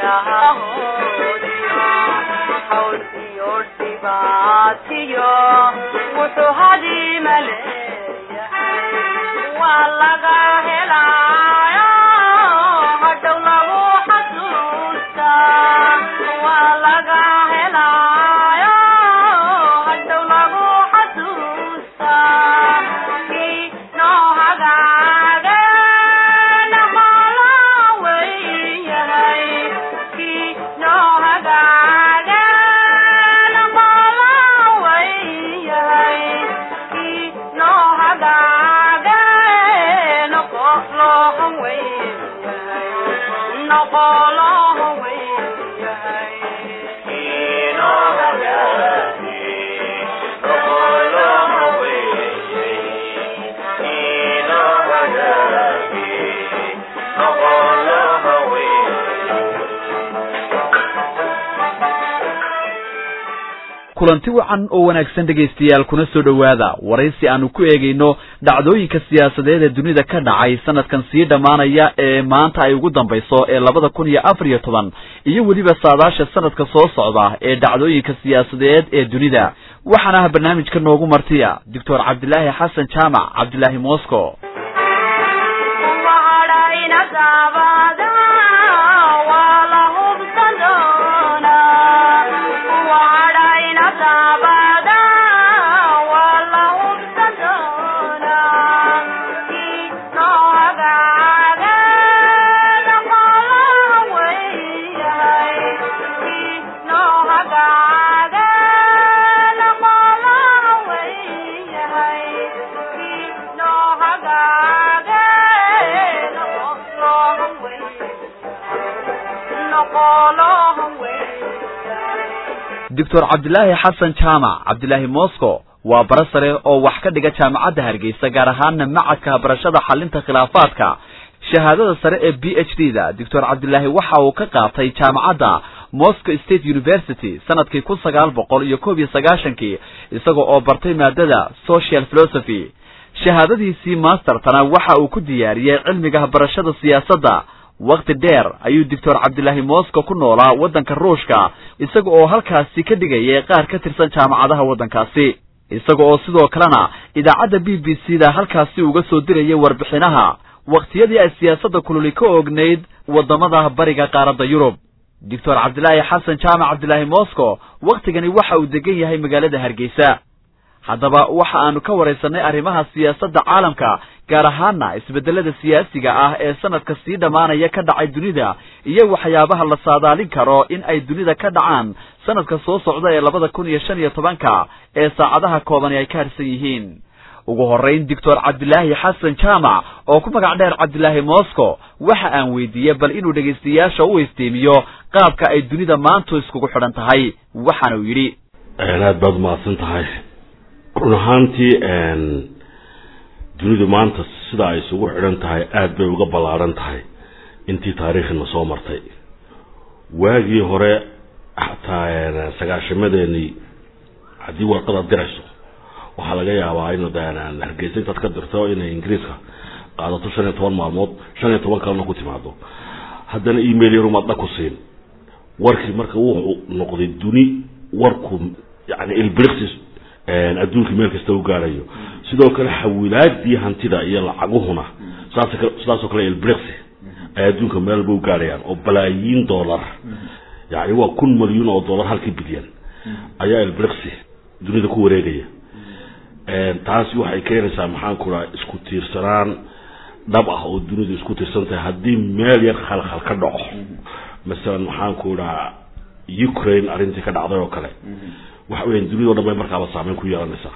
kulanti wacan oo wanaagsan dhegaystayaal kuna soo dhowaada waraysi aanu ku eegayno dhacdooyinka siyaasadeed ee dunida ka dhacay sanadkan sii dhammaanaya ee maanta ay ugu dambayso ee labada kun iyo afar iyo toban iyo weliba saadaasha sanadka soo socda ee dhacdooyinka siyaasadeed ee dunida waxaana ah barnaamijka noogu martiya doctor cabdilaahi xasan jaamac cabdilaahi mosco doctor cabdilaahi xasan jaamac cabdilaahi mosco waa bara sare oo wax ka dhiga jaamacadda hargeysa gaar ahaana macadka barashada xalinta khilaafaadka shahaadada sare ee b h d da doctor cabdilaahi waxa uu ka qaatay jaamacadda moscow state university sanadkii kun sagaal boqol iyo koob iyo sagaashankii isaga oo bartay maadada social philosophy shahaadadiisii mastertana waxa uu ku diyaariyey cilmiga barashada siyaasadda wakti dheer ayuu doctor cabdilaahi mosco ku noolaa waddanka ruushka isaga oo halkaasi ka dhigayay qaar ka tirsan jaamacadaha waddankaasi isaga oo sidoo kalena idaacadda b b c da halkaasi uga soo dirayay warbixinaha wakhtiyadii ay siyaasadda kululi ka ognayd waddamada bariga qaaradda yurub doctor cabdilaahi xasan jaamac cabdilaahi mosco wakhtigani waxa uu degan yahay magaalada hargeysa haddaba waxa aanu ka waraysanay arrimaha siyaasadda caalamka gaar ahaana isbeddelada siyaasiga ah ee sanadka sii dhammaanaya ka dhacay dunida iyo waxyaabaha la saadaalin karo in ay dunida ka dhacaan sanadka soo socda ee labada kun iyo shan iyo tobanka ee saacadaha koobani ay ka harsan yihiin ugu horrayn doctor cabdilaahi xasan jaamac oo ku magac dheer cabdilaahi mosco waxa aan weydiiyey bal inuu dhegaystayaasha u istiimiyo qaabka ay dunida maantu iskugu xidhan tahay waxaana uu yidhi aad baad umahadsan tahay run ahaantii dunidu maanta sida ay isugu xidhan tahay aada bay uga ballaaran tahay intii taariikhina soo martay waagii hore xataa sagaashamadeenii haddii warqad aad dirayso waxaa laga yaabaa in hargeysa intaad ka dirto inay ingiriiska qaadato shan iyo toban maalmood shan iyo toban kalena ku timaado haddana email yarumaad dha ku siin warkii marka wuxuu noqday duni warku yani ilbrixis adduunka meel kasta u gaarayo sidoo kale xawilaadii hantida iyo lacaguhuna saas sidaasoo kale ilbrixi ay adduunka meel walba u gaarayaan oo balaayiin dollar yani waa kun milyuun oo dollar halkii bilyan ayaa ilbrixi dunida ku wareegaya taasi waxay keenaysaa maxaan ku dhaha isku tiirsanaan dhab ah oo dunidu isku tiirsan tahay haddii meel yar khalkhal ka dhaco masalan maxaan ku dhaha ukraine arrintii ka dhacday oo kale waxa weya dunidao dhan bay markaaba saameyn ku yeelanaysaa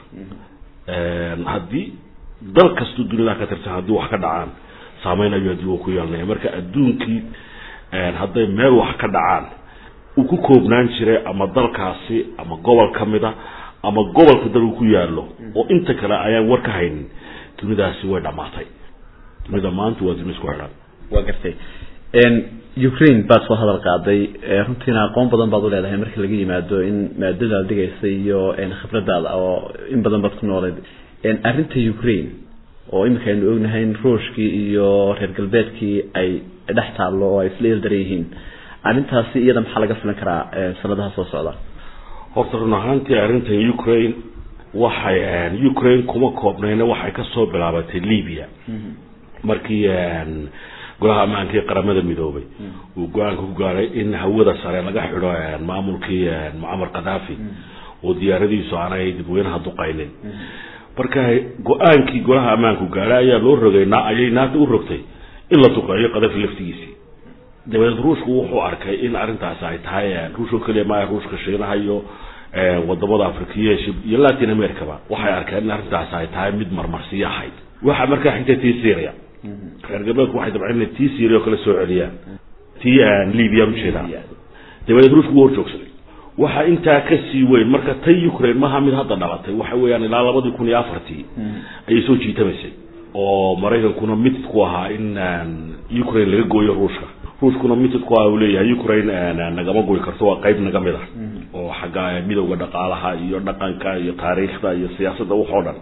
haddii dal kasto dunida ka tirsan haddii wax ka dhacaan saameyn ayuu adduunka ku yeelanaya marka adduunkii hadday meel wax ka dhacaan uu ku koobnaan jiray ama dalkaasi ama gobol ka mida ama gobolka dal uu ku yaallo oo inta kale ayaan war ka haynin dunidaasi way dhammaatay dunida maanta waa duni isku xidhan waa gartay ukraine baad soo hadal qaaday runtiina aqoon badan baad u leedahay marka laga yimaado in maadada dhigaysa iyo khibradaada oo in badan baad ku noolayd arrinta ukraine oo iminka aynu ognahay in ruushkii iyo reer galbeedkii ay dhex taallo oo ay isla ildaran yihiin arrintaasi iyada maxaa laga filan karaa sanadaha soo socda horta run ahaantii arrintan ukraine waxay ukraine kuma koobnayna waxay kasoo bilaabatay libya markii golaha ammaanka ee qaramada midoobay uu go-aanka ku gaaray in hawada sare laga xidho maamulkii mucamar kadhafi oo diyaaradiisu aanay dadweynaha duqaynin marka go-aankii golaha ammaanku gaadhay ayaa loo rogay ayay naata u rogtay in la duqeeyo kadafi laftigiisii dabadeed ruushku wuxuu arkay in arrintaasi ay tahay ruushoo keliya maa ruushka shiinaha iyo wadamada afrikiya iyo latin americaba waxay arkeen in arrintaasi ay tahay mid marmarsiyo ahayd waxaa markaa xigtay tii syria reer galbeedku waxay dabceen inay tii syria oo kale soo celiyaan tii libya ujeeda dabadeed ruushku wuu horjoogsaday waxaa intaa ka sii weyn marka tan ukraine maha mid hadda dhalatay waxa weeyaan ilaa labadii kun iyo afartii ayay soo jiitamaysay oo maraykankuna mitid ku ahaa in ukraine laga gooyo ruushka ruushkuna mitid ku aha uu leeyahay ukraine nagama goy karto waa qayb naga mid ah oo xagga midowda dhaqaalaha iyo dhaqanka iyo taariikhda iyo siyaasadda waxoo dhan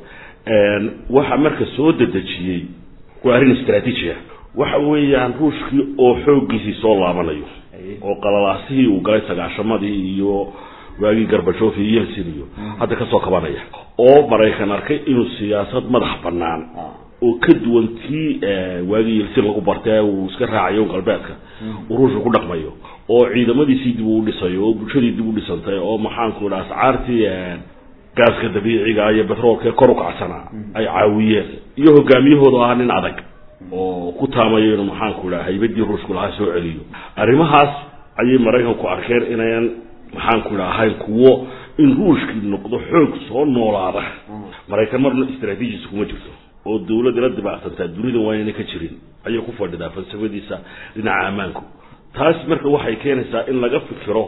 waxa marka soo dedejiyey waa arrin istraatiiji ah waxa weeyaan ruushkii oo xooggiisii soo laabanayo oo qalalaasihii uu galay sagaashamadii iyo waagii garbajof iyo yelsin iyo hadda kasoo kabanaya oo maraykan arkay inuu siyaasad madax banaan oo ka duwan tii waagii yelsin lagu bartay uu iska raacayo galbeedka uu ruushka ku dhaqmayo oo ciidamadiisii dib uu dhisayo oo bulshadii dib u dhisantay oo maxaanku idha ascaartii gaaska dabiiciga iyo betroolka kor u kacsanaa ay caawiyeen iyo hogaamiyahooda ahaa nin adag oo ku taamayo inuu maxaanku idhaha haybadii ruushku lahaa soo celiyo arrimahaas ayay maraykanku arkeen inayan maxaanku idha ahayn kuwo in ruushkii noqdo xoog soo noolaada maraykan marna istraatiijis kuma jirto oo dawladda la dibacsantaa dunida waa inayna ka jirin ayay ku fadhidaa falsafadiisa dhinaca ammaanku taas marka waxay keenaysaa in laga fikiro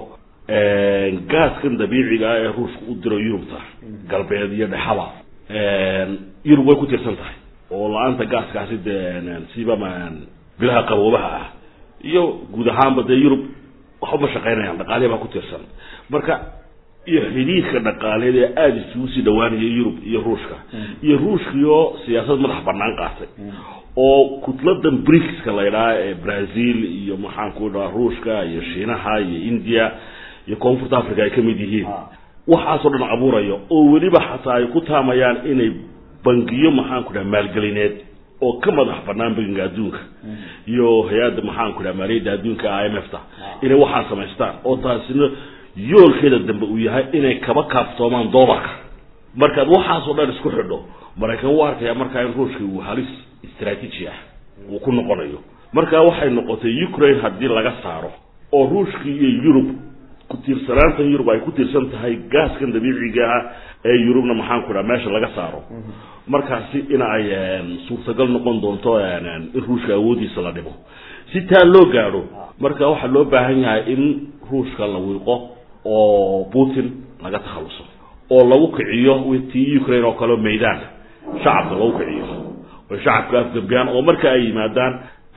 gaaskan dabiiciga ah ee ruushka u diro yurubta galbeed iyo dhexaba yurub way ku tirsan tahay oo la-aanta gaaskaasi dee siba bilaha qaboobaha ah iyo guud ahaanba dee yurub waxba ma shaqaynayaan dhaqaalihi baa ku tirsan marka iyo xidhiidka dhaqaaleed ee aada isugu sii dhawaanaya yurub iyo ruushka iyo ruushkiioo siyaasad madax banaan qaatay oo kutladan bricska la ydhaha ee brazil iyo maxaanku dhaha ruushka iyo shiinaha iyo india iyo koonfurta africa ay ka mid yihiin waxaasoo dhan abuuraya oo weliba xataa ay ku taamayaan inay bangiyo maxaanku dhaha maalgelineed oo ka madax banaan bangiga adduunka iyo hay-adda maxaanku dhaha maaliyadda adduunka i m f ta inay waxaan samaystaan oo taasina yoolkeeda dambe uu yahay inay kaba kaaftoomaan doolarka markaad waxaasoo dhan isku xidho maraykan wuu arkaya markaa in ruushka uu halis istraatiiji ah uu ku noqonayo marka waxay noqotay ukraine haddii laga saaro oo ruushkii iyo yurub ku tiirsanaanta yurub ay ku tiirsan tahay gaaskan dabiiciga ah ee yurubna maxaanku dhaha meesha laga saaro markaasi in ay suurtagal noqon doonto in ruushka awoodiisa la dhimo si taa loo gaadho marka waxaa loo baahan yahay in ruushka la wiiqo oo putin laga takhaluso oo lagu kiciyo tii ukraine oo kaleo maydaanka shacabka lagu kiciyo oy shacabka afgambiyaan oo marka ay yimaadaan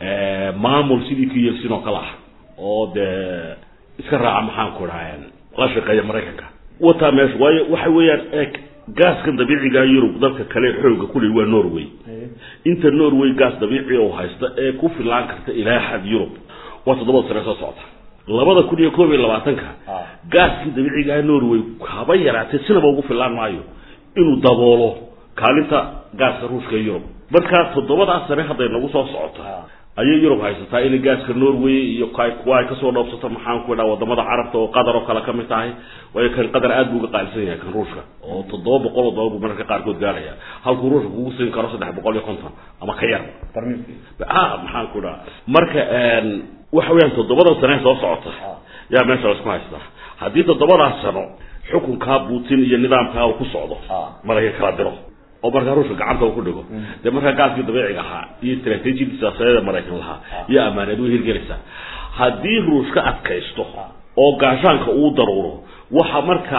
maamul sidii ki yelsin oo kale ah oo dee iska raaca maxaanku dhaha la shaqeeya maraykanka wataa meesha waayo waxa weeyaan eeg gaaskan dabiiciga yurub dalka kale xooga kuley waa norway inta norway gaas dabiici oo haysta ee ku filaan karta ilaa xad yurub waa toddobada sane soo socota labada kun iyo koob iyo labaatanka gaaskii dabiicigaa norway haba yaraatee sinaba ugu filaan maayo inuu daboolo kaalinta gaaska ruushka ee yurub marka toddobadaas sane hadday nagu soo socoto ayay yurub haysataa inay gaaska norway iyo kuwa ay kasoo dhoobsato maxaanku idhaha wadamada carabta oo qatar oo kale kamid tahay waayo kan qatar aad buu uga qaalisan yahay kan ruushka oo toddoba boqol oo dolar buu mararka qaarkood gaaraya halkuu ruushka kugu siin karo saddex boqol iyo konton ama ka yar a maxaanku dhaha marka waxa weyaan toddobadan sane soo socota yaa meesha laisku haystaa haddii toddobadaas sano xukunkaa putin iyo nidaamkaa uu ku socdo marayka kala diro oo markaa ruushka gacanta uu ku dhigo dee markaa gaaskii dabiiciga ahaa iyo istraatiijiyadii siyaasadeeda maraykan lahaa iyo ammaaneed way hirgelaysaa haddii ruushka adkaysto oo gaashaanka uu daruuro waxa marka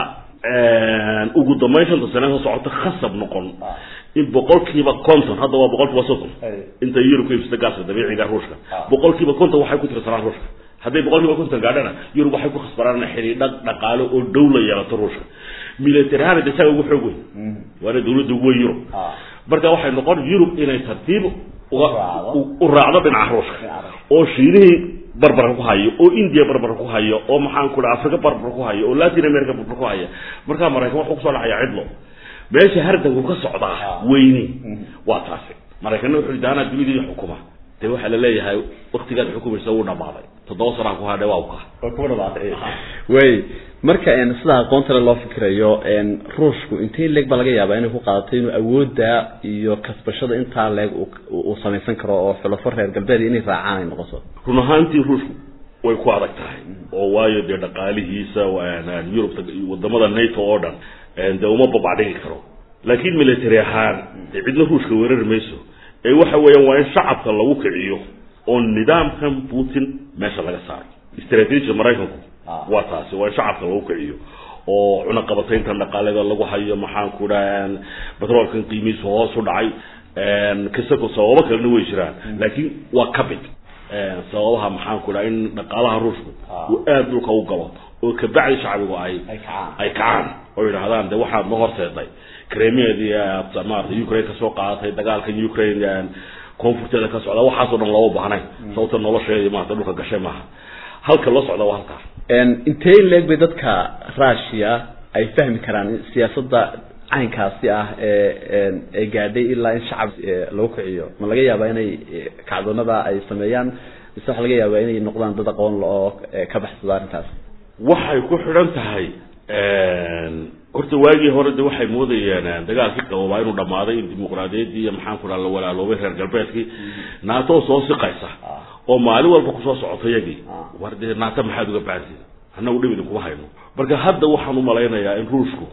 ugu dambayn shanta sane soo socota khasab noqon in boqolkiiba conton hadda waa boqolkiiba soddon inta yurub ka iibsata gaaska dabiiciga ruushka boqolkiiba conton waxay ku tirsanaan ruushka hadday boqolkiiba konton gaadhana yurub waxay ku khasbaraan xidhiidha dhaqaale oo dhow la yeelato ruushka military ahaan de isaga ugu xoog weyn waana dawladda ugu weyn yurub marka waxay noqon yurub inay tartiib uga u raacdo dhinaca ruushka oo shiinihii barbar ku hayo oo india barbar ku hayo oo maxaan ku dhaha africa barbar ku hayo oo latin america barbar ku haya markaa maraykan wuxuu kusoo dhacaya cidlo meesha hardanku ka socdaa weyni waa taasi maraykanna wuxuu yidhi anaa dunidii xukuma dee waxaa la leeyahay waktigaad xukumaysa wuu dhamaaday toddoba sanaa ku hadhe waa ka waa kuwa dhamaatay way marka sida aqoontale loo fikirayo ruushku intee leeg baa laga yaabaa inay ku qaadato inuu awoodda iyo kasbashada intaa leeg uu samaysan karo oo xulafo reer galbeed inay raacaan ay noqoto run ahaantii ruushku way ku adag tahay oo waayo dee dhaqaalihiisa yurubta wadamada nato oo dhan dee uma babacdhigi karo laakiin military ahaan dee cidna ruushka weerari mayso ee waxa weeyaan waa in shacabka lagu kiciyo oo nidaamkan putin meesha laga saaro istraatiijia maraykanku waa taasi waa in shacabka lagu kiciyo oo cunaqabatayntan dhaqaaleda lagu hayo maxaan ku dhaha batroolkan qiimihiisu hoos u dhacay kasako sababo kalena way jiraan laakiin waa kabid sababaha maxaan ku dhaha in dhaqaalaha ruushku uu aada dhulka u galo oo kabacdi shacbigu ay ay kacaan oo yidhaahdaan de waxaad ma horseeday cremeedii maarata ukraine kasoo qaadatay dagaalkan ukraine koonfurteeda ka socda waxaasoo dhan looma baahnayn sababta nolosheedii maarata dhulka gashay maaha halka loo socda waa halkaa intee leeg bay dadka russia ay fahmi karaan siyaasadda caynkaasi ah ee ee gaadhay ilaa in shacab lagu kiciyo ma laga yaabaa inay kacdoonada ay sameeyaan mise waxa laga yaabaa inay noqdaan dad aqoon la oo ka baxsada arrintaas waxay ku xidhan tahay horta waagii hore de waxay moodayeen dagaalkii qabobaa inuu dhammaaday in dimuqraadiyaddii iyo maxaan ku dhaha la walaaloobay reer galbeedkii naato soo siqaysa oo maalin walba kusoo socota yagii war dee naata maxaad uga bahantiin annagu dhib idinkuma hayno marka hadda waxaan u malaynayaa in ruushku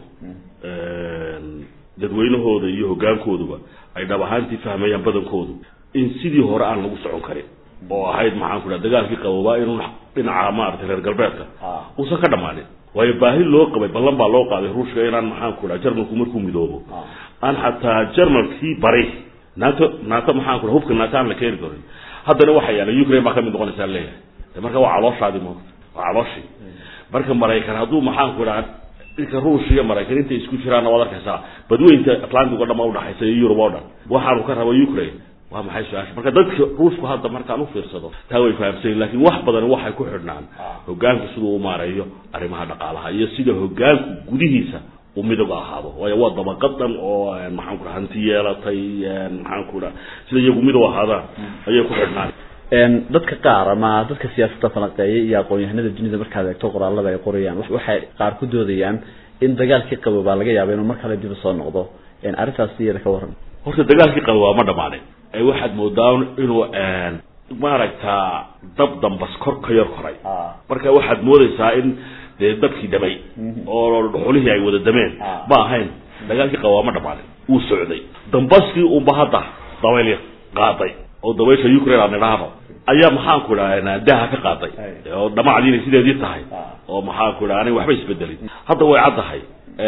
dadweynahooda iyo hoggaankooduba ay dhab ahaantii fahmayaan badankoodu in sidii hore aan lagu socon karin oo ahayd maxaan ku dhaha dagaalkii qaboobaa inuu dhinaca maaragtay reer galbeedka uusan ka dhammaanin waayo baahi loo qabay ballan baa loo qaaday ruushka inaan maxaan ku dhaha jarmalku markuu midoobo aan xataa jarmalkii bari nato nato maxaan ku dhaha hubka nato aan la keeni karin haddana waxa yaala ukraine baa kamid noqonaysaa leeyahay de marka waa calooshaadi moogta waa calooshii marka maraykan hadduu maxaan ku dhaha dhinka ruush iyo maraykan intay isku jiraanna waad arkaysaa badweynta atlantic o dhan baa udhaxaysa iyo yurub oo dhan waxaanu ka raba ukraine waa maxay su-aasha marka dadka ruushku hadda markaan ufiirsado taa way fahamsanyin lakin wax badan waxay ku xidhnaan hogaanku siduu u maareeyo arrimaha dhaqaalaha iyo sida hogaanku gudihiisa uu midooga ahaado waayo waa dabaqadan oo maxaan ku dhaha hanti yeelatay maxaan ku dhaha sida iyagu midow ahaadaan ayay ku xidhnaan dadka qaar ama dadka siyaasadda falanqeeya iyo aqoon-yahanada dunida markaad eegto qoraalada ay qorayaan waxay qaar ku doodayaan in dagaalkii qabo baa laga yaaba inuu mar kale dib usoo noqdo arrintaas iyada ka warran horta dagaalkii qabo waa ma dhamaanin ee waxaad moodaa inuu maaragtaa dab dambas kor ka yar koray marka waxaad moodaysaa in dee dabkii damay oo dhuxulihii ay wada dameen ma ahayn dagaalkii qabo waa ma dhamaanin wuu socday dambaskii unba hadda dabayl qaaday oo dabaysha ukraine aan idhaahno ayaa maxaan ku idhaha daha ka qaaday oo dhamacdii inay sideedii tahay oo maxaan ku idhaha anay waxba isbedelin hadda way caddahay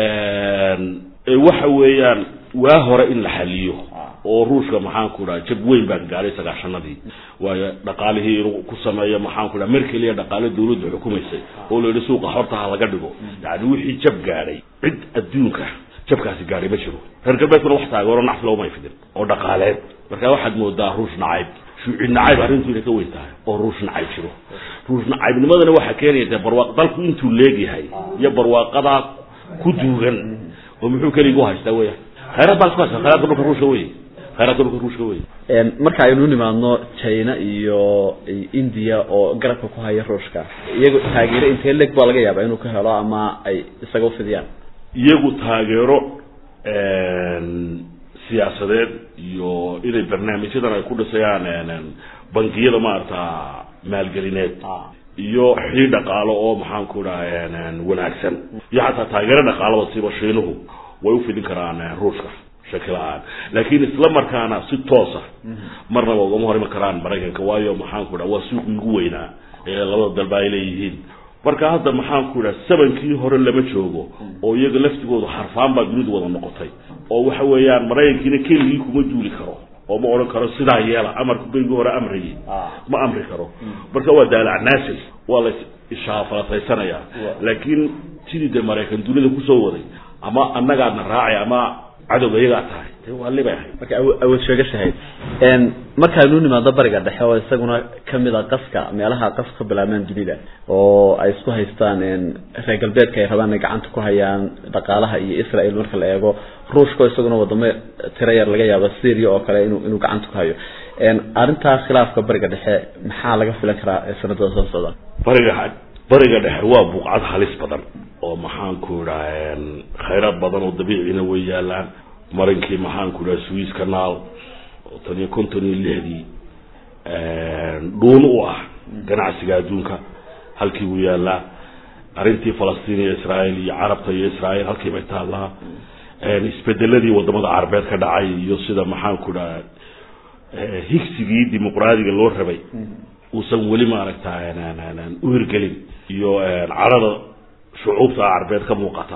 waxa weeyaan waa hore in la xaliyo oo ruushka maxaan ku dhaha jab weyn baan gaadhay sagaashanadii waayo dhaqaalihii inuu ku sameeyo maxaan ku dhaha merkel iyo dhaqaale dawladda xukumaysay oo la yidhi suuqa horta ha laga dhigo yani wixii jab gaadhay cid adduunka jabkaasi gaadhay ma jiro reer galbeedkuna wax taageero nacfi looma ifidin oo dhaqaaleed marka waxaad moodaa ruush nacayb shuuci nacayb arrintu inay ka weyn tahay oo ruush nacayb jiro ruush nacaybnimadana waxaa keenaya dee barwaaq dalku intuu leegyahay iyo barwaaqadaa ku duugan oo muxuu keligii u haystaa weya khayraad baa isku haysta khayraadka dhulka ruushka wey khayraadka dhulka ruushka wey marka aynu nimaadno china iyo india oo garabka ku haya ruushka iyagu taageero intee leg baa laga yaaba inuu ka helo ama ay isaga ufidiyaan iyagu taageero siyaasadeed iyo inay barnaamijyadan ay ku dhisayaan bangiyada maarata maalgelineed iyo xii dhaqaalo oo maxaan ku dhaha wanaagsan iyo xataa taageero dhaqaalaba siba shiinuhu way ufidin karaan ruushka shaki la-aan laakiin isla markaana si toosa marnaba ugama hor iman karaan maraykanka waayo maxaan ku dhaha waa suuqii ugu weynaa ee labada dalba ay leeyihiin marka hadda maxaan ku dhaha sabankii hore lama joogo oo iyaga laftigoodu xarfaan baa dunidu wada noqotay oo waxa weeyaan maraykankiina keligii kuma duuli karo oo ma odhan karo sidaa yeela amarku berigii hore amrayay ma amri karo marka waa daalac naasil waa la ishaafalasaysanayaa laakiin sidii dee maraykan dunida kusoo waday ama annagaadna raacay ama cadowga iyagaa tahay de waa libay ahayd marka awood sheegashahayd markaanu nimaado bariga dhexe oo isaguna kamid a qaska meelaha qas ka bilaabmaan dunida oo ay isku haystaan reer galbeedka ay rabaan inay gacanta ku hayaan dhaqaalaha iyo israel marka la eego ruushka isaguna wadamo tiro yar laga yaabo syria oo kale inu inuu gacanta ku hayo arrintaa khilaafka bariga dhexe maxaa laga filan karaa sanadada soo socda bariga bariga dhexe waa buuqcad halis badan oo maxaanku idhaa khayraad badan oo dabiicina way yaalaan marinkii maxaanku idhaha swiss canal oo tan iyo konton iyo lixdii dhuun u ah ganacsiga adduunka halkii buu yaalaa arrintii falastiin iyo israael iyo carabta iyo israael halkii bay taallaa isbedeladii wadamada carabeed ka dhacay iyo sida maxaanku idhaha higsigii dimuqraadiga loo rabay uusan weli maaragta u hirgelin iyo carada shucuubta carbeed ka muuqata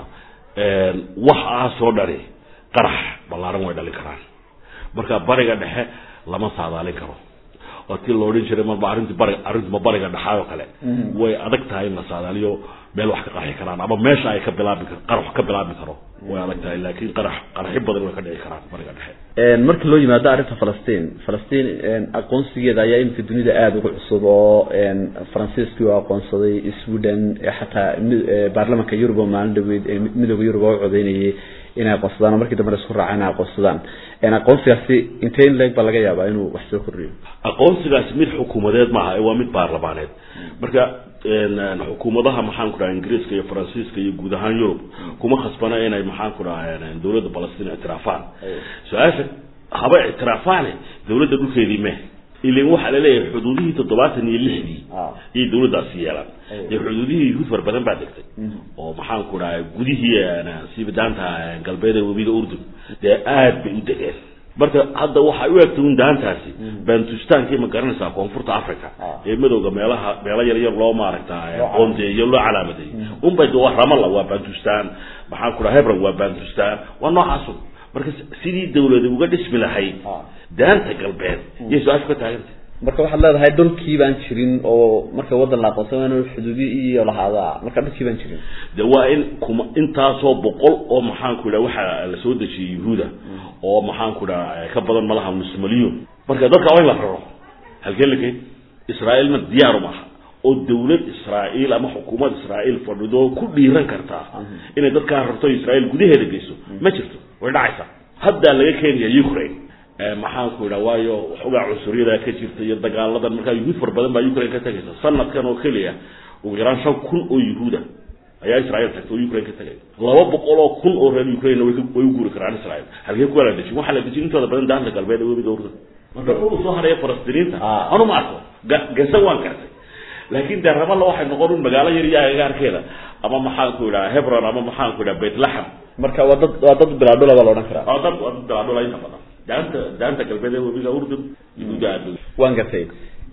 waxaasoo dhani qarax ballaaran way dhalin karaan marka bariga dhexe lama saadaalin karo oo tii la odhan jiray marba arrinti bari arrintuma bariga dhexaay oo kale way adag tahay in la saadaaliyo meel wax ka qarxi karaan ama meesha ay ka bilaabi kar qarax ka bilaabi karo way adag tahay laakiin qarax qaraxi badan way ka dhici karaan bariga dhexe marka loo yimaado arrinta falastiin falastiin aqoonsigeeda ayaa iminka dunida aada uga cusub oo faransiiskii u aqoonsaday sweden xataa baarlamanka yurub oo maalin dhaweyd midooda yurub oo u codeynayay inay aqoonsadaan oo markii dambena isku raaceen inay aqoonsadaan aqoonsigaasi intee in leeg baa laga yaabaa inuu wax soo kordhiyo aqoonsigaasi mid xukuumadeed maaha waa mid baarlamaaneed marka xukuumadaha maxaan ku dhaha ingiriiska iyo faransiiska iyo guud ahaan yurub kuma khasbana inay maxaan ku dhaha dawladda balastiin ictiraafaan su-aasha haba ictiraafaane dawladda dhulkeedii me ilan waxaa laleeyahay xuduudihii toddobaatan iyo lixdii ayay dawladdaasi yeelaan dee xuduudihii yuhuud far badan baa degtay oo maxaan ku dhaha gudihii siibadaanta galbeed ee webiga urdun dee aad bay u degeen marka hadda waxay u egtay un daantaasi bantustankii ma garanaysaa koonfurta africa ee madowga meelaha meelo yar yar loo maaragta qoondeeyo loo calaamadeeyey unbay waa ramala waa bantustan maxaan ku dhaha hebron waa bantustan waa noocaasu marka sidii dawlada uga dhismi lahayd daanta galbeed yay su-aashu ka taaganta marka waxaad leedahay dhulkii baan jirin oo marka wadan la aqoonsan waa in xuduudi iyo lahaadaa marka dhulkii baan jirin de waa in kuma intaasoo boqol oo maxaan ku idhaha waxaa la soo dejiyey yuhuuda oo maxaan ku dhaha ka badan malaha nus malyuun marka dadka waa in la raro halkee la geyn israa'iilna diyaaru maaha oo dawlad israa'iil ama xukuumad israa'iil fadhido ku dhiiran kartaa inay dadkaa rarto israa'iil gudaheeda geyso ma jirto way dhacaysaa haddaa laga keenaya ukraine maxaan ku idhaha waayo waxoogaa cunsuriyada ka jirta iyo dagaaladan markaa yuhuud far badan baa ukraine ka tagaysa sanadkan oo keliya ugu yaraan shan kun oo yuhuuda ayaa israel tagta oo ukraine ka tagay laba boqol oo kun oo reer ukraine way way u guuri karaan israel halkee kuwa la dejin waxaa la dejin intooda badan daanta galbeed ee webiga urdan marka dhul soo haraya falastiniinta anu ma arko gasa waan gartay laakin dee ramalla waxay noqon un magaalo yar iyo agagaarkeeda ama maxaan ku idhaha hebron ama maxaan ku idhaha bethlehem marka waa dad waa dad bilaadhula baa la odhan karaa waa dad waa dad bilaadhula inta badan daanta daanta galbeed ee webiga urdun yuhuuda aad waan gartay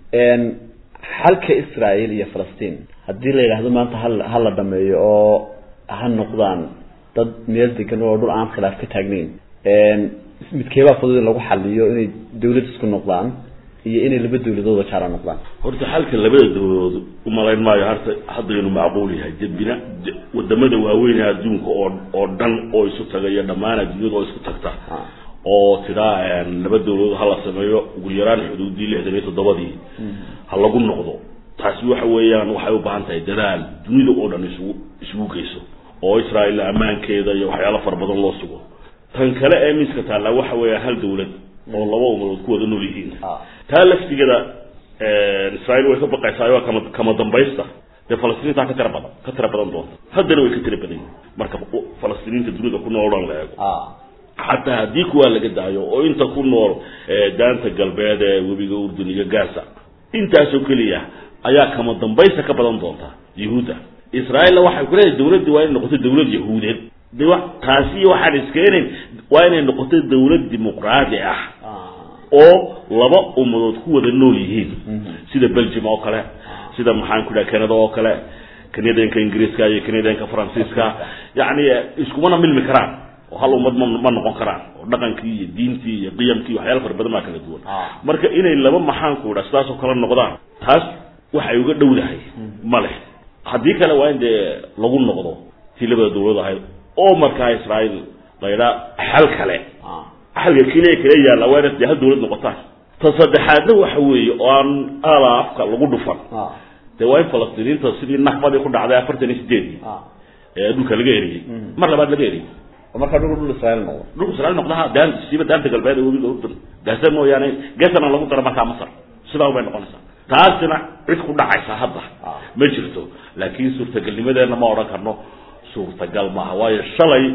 xalka israel iyo falastiin haddii la yidhaahdo maanta hal ha la dhameeyo oo ha noqdaan dad meel degan oo dhul aan khilaaf ka taagnayn midkeebaa fudud in lagu xaliyo inay dawlad isku noqdaan iyo inay laba dawladooda jaala noqdaan horta xalka labada dawladood umalayn maayo harta hadda inuu macquul yahay debina wadamada waaweyn ee adduunka oo oo dhan oo isu tagayo dhammaan adduunyada oo isku tagta oo tidaa laba dawladood hala sameeyo ugu yaraan xuduudii lixdan iyo toddobadii ha lagu noqdo taasi waxa weeyaan waxay u baahan tahay dadaal dunida oo dhan isugu isugu geyso oo israael ammaankeeda iyo waxyaalo fara badan loo sugo tan kale ee miiska taalla waxa weeya hal dawlad oo laba umadood ku wada nool yihiin taa laftigeeda israael way ka baqaysaa waa kama kama dambaysta dee falastiiniintaa ka tira badan ka tira badan doonta haddana way ka tira badan yihin marka falastiiniinta dunida ku nool dhan la eego xataa haddii kuwaa laga daayo oo inta ku nool daanta galbeed ee webiga urdun iyo gaza intaasoo keliya ayaa kama dambaysta ka badan doonta yahuudda israailna waxay ku leedahay dawladdii waa inay noqoto dawlad yahuudeed de wa taasi waxaan iskeenayn waa inay noqoto dawlad dimuqraadi ah oo laba ummadood ku wada nool yihiin sida belgium oo kale sida maxaan ku dhaha canada oo kale canadianka ingiriiska iyo canadianka faransiiska yacni iskumana milmi karaan oo hal ummad ma ma noqon karaan oo dhaqankii iyo diintii iyo qiyamkii waxyaala fara badan baa kala duwan marka inay laba maxaan ku dhaha sidaas oo kale noqdaan taas waxay uga dhowdahay ma leh haddii kale waa in dee lagu noqdo tii labada dawlad ahayd oo markaa israael la yidhaa xal kale xalka keliya kala yaalla waa inaad dee hal dawlad noqotaan ta saddexaadna waxa weeye oo aan ala afka lagu dhufan dee waa in falastiiniinta sidii nakbadii ku dhacday afartan iyo sideedii ee dhulka laga eriyey mar labaad laga eriyey marka dhul dhul israel noqdo dhulka israel noqdaha daan siiba daanta galbeed ee webiga urdun gaasa mooyaane geesana lagu daro markaa masar sidaa ubay noqonaysaa taasina cid ku dhacaysa hadda ma jirto laakiin suurtagalnimadeena ma odhan karno suurtagal maaha waayo shalay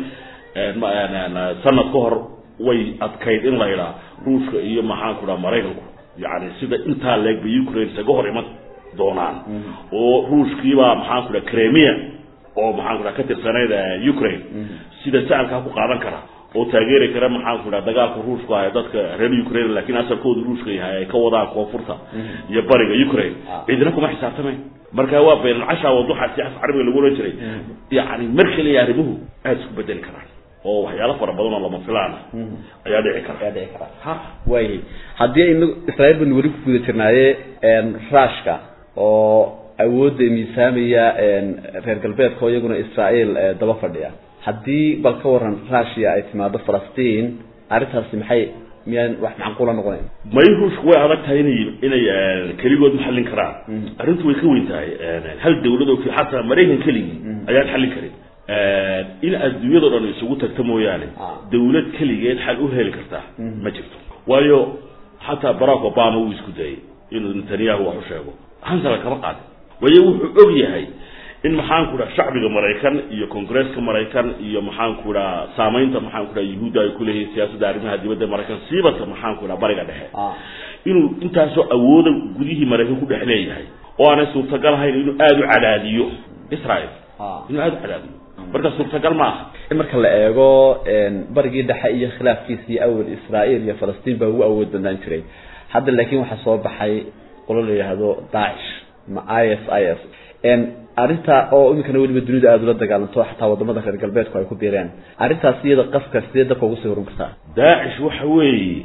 sanad ka hor way adkayd in la idhaa ruushka iyo maxaanku dhaha maraykanku yani sida intaa leeg bay ukraine isaga hor iman doonaan oo ruushkiibaa maxaanku dhaha cremia oo maxaanku dhaha ka tirsanayd ukraine sida sacalkaa ku qaadan kara oo taageeri kara maxaanku dhaha dagaalka ruushku ah ee dadka reer ukraine laakiin asalkooda ruushka yahay ay ka wadaan koonfurta iyo bariga ukraine cidina kuma xisaabtamayn marka waa baynalcasha waduxa si af carabiga lagu ohan jiray yani mar kaliya arrimuhu aada isku bedeli karaan oo waxyaalo fara badan oo lama filaan ayaa dhici kara ayaa dhici kara ha waay haddii aynu israel baynu weli ku guda jirnaaye rushka oo awoodda miisaamaya reer galbeedka oo iyaguna israel daba fadhiya haddii bal ka waran russia ay timaado falastiin arrintaasi maxay miyaan wax macquula noqonayn may ruushku way adag tahay inay inay keligood ma xallin karaan arrintu way ka weyn tahay hal dawlad oo xataa maraykan keligii ayaan xallin karin in adduunyado dhan isugu tagta mooyaane dawlad keligeed xal u heli kartaa ma jirto waayo xataa barack obama wuu isku dayay inuu netanyahu wax u sheego hansala kama qaadin waayo wuxuu og yahay in maxaanku dhaha shacbiga maraykan iyo congresska maraykan iyo maxaanku dhaha saamaynta maxaanku dhaha yuhuudda ay kuleeyihiin siyaasadda arrimaha dibadda maraykan siibadka maxaanku dhaha bariga dhexe inuu intaasoo awooda gudihii maraykan ku dhex leeyahay oo aanay suurtagal ahayn inuu aada u cadaadiyo israel inuu aada u cadaadiyo marka suurtagal ma aha in marka la eego barigii dhexe iyo khilaafkiisii awal israel iyo falastiin baa ugu awood badnaan jiray hadda laakiin waxaa soo baxay qolo la yidhaahdo dacish ma i s i s arrinta oo iminkana weliba dunida aada ula dagaalanto xataa wadamada reer galbeedku ay ku biireen arrintaas iyada qafka sidee dabka ugu sii horin kartaa daacish waxa weeye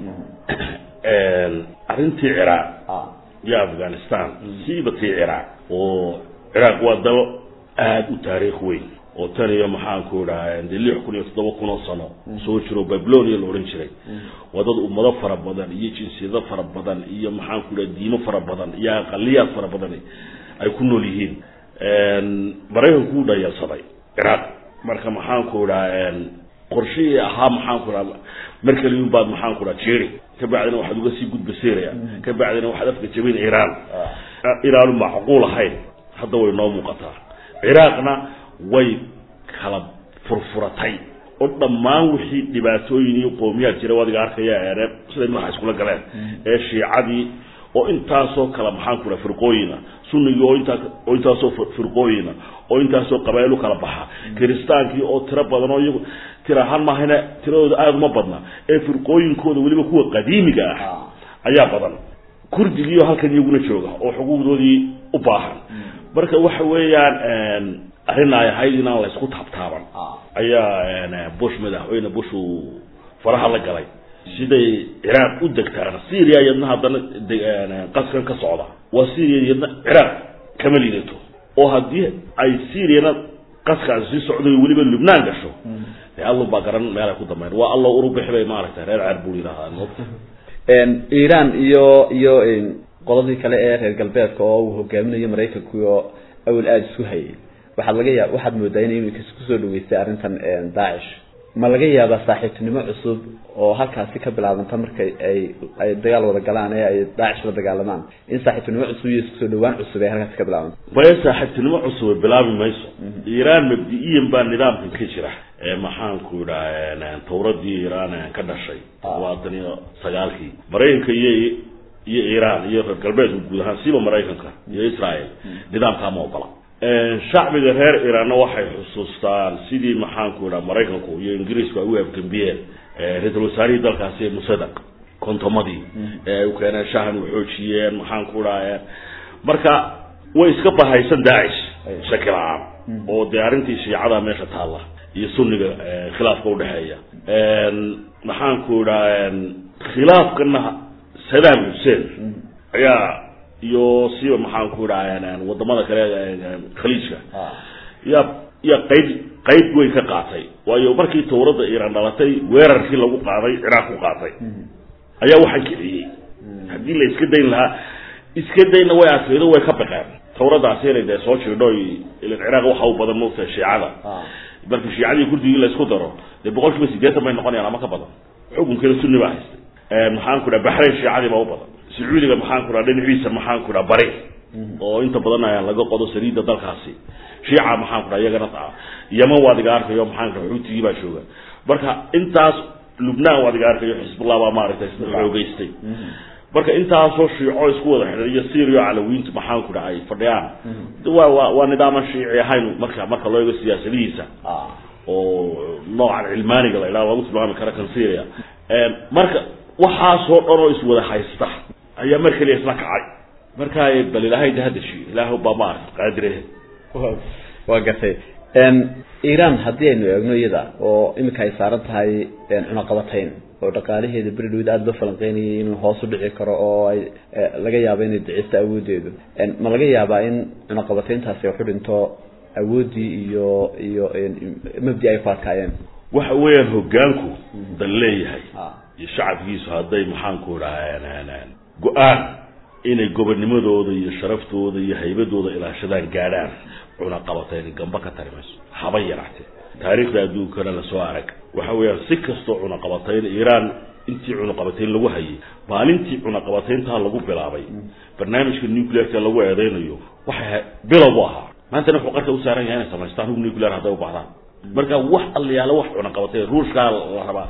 arrintii ciraaq iyo afghanistan siiba tii ciraaq oo ciraaq waa dalo aada u taariikh weyn oo tan iyo maxaanku dhaha de lix kun iyo toddoba kun oo sano soo jiro babylonia la odhan jiray waa dad ummado fara badan iyo jinsiyado fara badan iyo maxaanku dhaha diimo fara badan iyo aqaliyaad fara badan ay ku nool yihiin maraykanku wuu dhayalsaday ciraaq marka maxaanku dhaha qorshihii ahaa maxaanku dhaha mar kaliyun baad maxaanku dhaha jeri ka bacdina waxaad uga sii gudba syria ka bacdina waxaad afka jabin iiraan iiraanu macquul ahayn hadda way noo muuqataa ciraaqna way kala furfuratay oo dhammaan wixii dhibaatooyin iyo qoomiyaad jira adiga arkaya ee siday madaxa iskula galeen ee shiicadii oo intaasoo kala maxaanku dhaha firqooyina sunnigii oo intaa oo intaasoo firqooyina oo intaasoo qabaailu kala baxa kiristaankii oo tiro badan oo iyagu tira ahaan maahayna tiradooda aada uma badna ee firqooyinkooda weliba kuwa qadiimiga ah ayaa badan kurdigiioo halkan iyaguna jooga oo xuquuqdoodii u baahan marka waxa weeyaan arrin ay ahayd inaan la isku taabtaaban ayaa bush madaxweyne bush uu faraha la galay siday ciraaq u degtaan syria iyadna haddana qaskan ka socda waa syria iyadna ciraaq kama liidato oo haddii ay syriana qaskaasi sii socday weliba lubnaan gasho dee allo baa garan meel ay ku dambeyn waa allo urubixi bay maaragtay reer ceer buu yidhahdaa iran iyo iyo qoladii kale ee reer galbeedka oo uu hogaaminayo maraykanku oo awal aada isu hayay waxaad laga yaab waxaad moodaa inay imika kusoo dhaweystay arrintan daacish ma laga yaabaa saaxiibtinimo cusub oo halkaasi ka bilaabanta markay ay ay dagaal wada galaan ee ay daacish la dagaalamaan in saaxiibtinimo cusub iyo isku soo dhawaan cusub ay halkaasi ka bilaabanta maya saaxiibtinimo cusub bilaabi mayso iiraan mabdi-iyan baa nidaamkan ka jira ee maxaanku idhaha tawradii iiraan ka dhashay labaatan iyo sagaalkii maraykanka iyo iyo iiraan iyo reer galbeedka guud ahaan siba maraykanka iyo israel nidaamkaa ma ogola shacbiga reer iiraanna waxay xusuustaan sidii maxaanku idhaha maraykanku iyo ingiriisku ay u afgambiyeen ra-iisul wasaarihii dalkaasi musadaq kontomadii ee ay u keeneen shahan u xoojiyeen maxaanku idhaha marka way iska bahaysan daacish shaki la-aan oo dee arrintii shiicada meesha taalla iyo sunniga khilaafka udhexeeya maxaanku idhaha khilaafkana sadaam xuseen ayaa iyo siba maxaanku idhaha wadamada kale khaliijka yaa yaa qayb qayb way ka qaatay waayo markii tawradda iiraan dhalatay weerarkii lagu qaaday ciraaq ku qaatay ayaa waxaan kiciyey haddii la iska dayn lahaa iska dayna way adkaydo way ka baqeen tawradaasi inay dee soo jirdho ilan ciraaq waxa u badan moogta shiicada markii shiicadii kurdigii la isku daro dee boqol kiiba sideetan bay noqonayaan ama ka badan xukunkeeda sunni baa haystay maxaan ku dhaha baxrayn shiicadii baa u badan sacuudiga maxaan ku dhaha dhinaciisa maxaan ku dhaha bari oo inta badan ayaa laga qodo saliidda dalkaasi shiica maxaan ku dhaha iyagana yaman waad iga arkayo maxaan ku dhaha xuutigii baa jooga marka intaas lubnaan waad iga arkayo xisbullah baa maaragtay xoogeystay marka intaasoo shiico isku wada xidhan iyo syria calawiintu maxaan ku dhaha ay fadhiyaan wa wa waa nidaaman shiici ahayn marka marka loo eego siyaasadihiisa oo noocan cilmaaniga la idhaha lagu tilmaami kara kan syria marka waxaasoo dhan oo iswada haysta ayaa mar keliya isla kacay marka bal ilaahay de hadashi ilaah baa ma arka qaadire waa gartay iran haddii aynu eegno iyada oo iminka ay saaran tahay cunaqabatayn oo dhaqaalaheeda beridhawid aada loo falanqeynayay inuu hoos u dhici karo oo ay laga yaabo inay dacisto awoodeedu ma laga yaabaa in cunaqabatayntaasi waxu dhinto awooddii iyo iyo mabdi ay ku adkaayeen waxa weeyaan hogaanku dal leeyahay iyo shacabkiisu hadday maxaanku dhaha go-aan inay gobonimadooda iyo sharaftooda iyo haybadooda ilaashadaan gaadhaan cunaqabatayn gamba ka tari mayso haba yaraatee taariikhda adduunkana lasoo arag waxa weeyaan si kastoo cunaqabatayn iiraan intii cunaqabatayn lagu hayay maalintii cunaqabatayntaa lagu bilaabay barnaamijka nuclearka lagu eedeynayo waxay bilow bu ahaa maantana wuxuu qarka u saaran yahay inay samaystaan hub nuclear hadday u baahdaan marka wax allayaalo wax cunaqabatayn ruushkaa la rabaa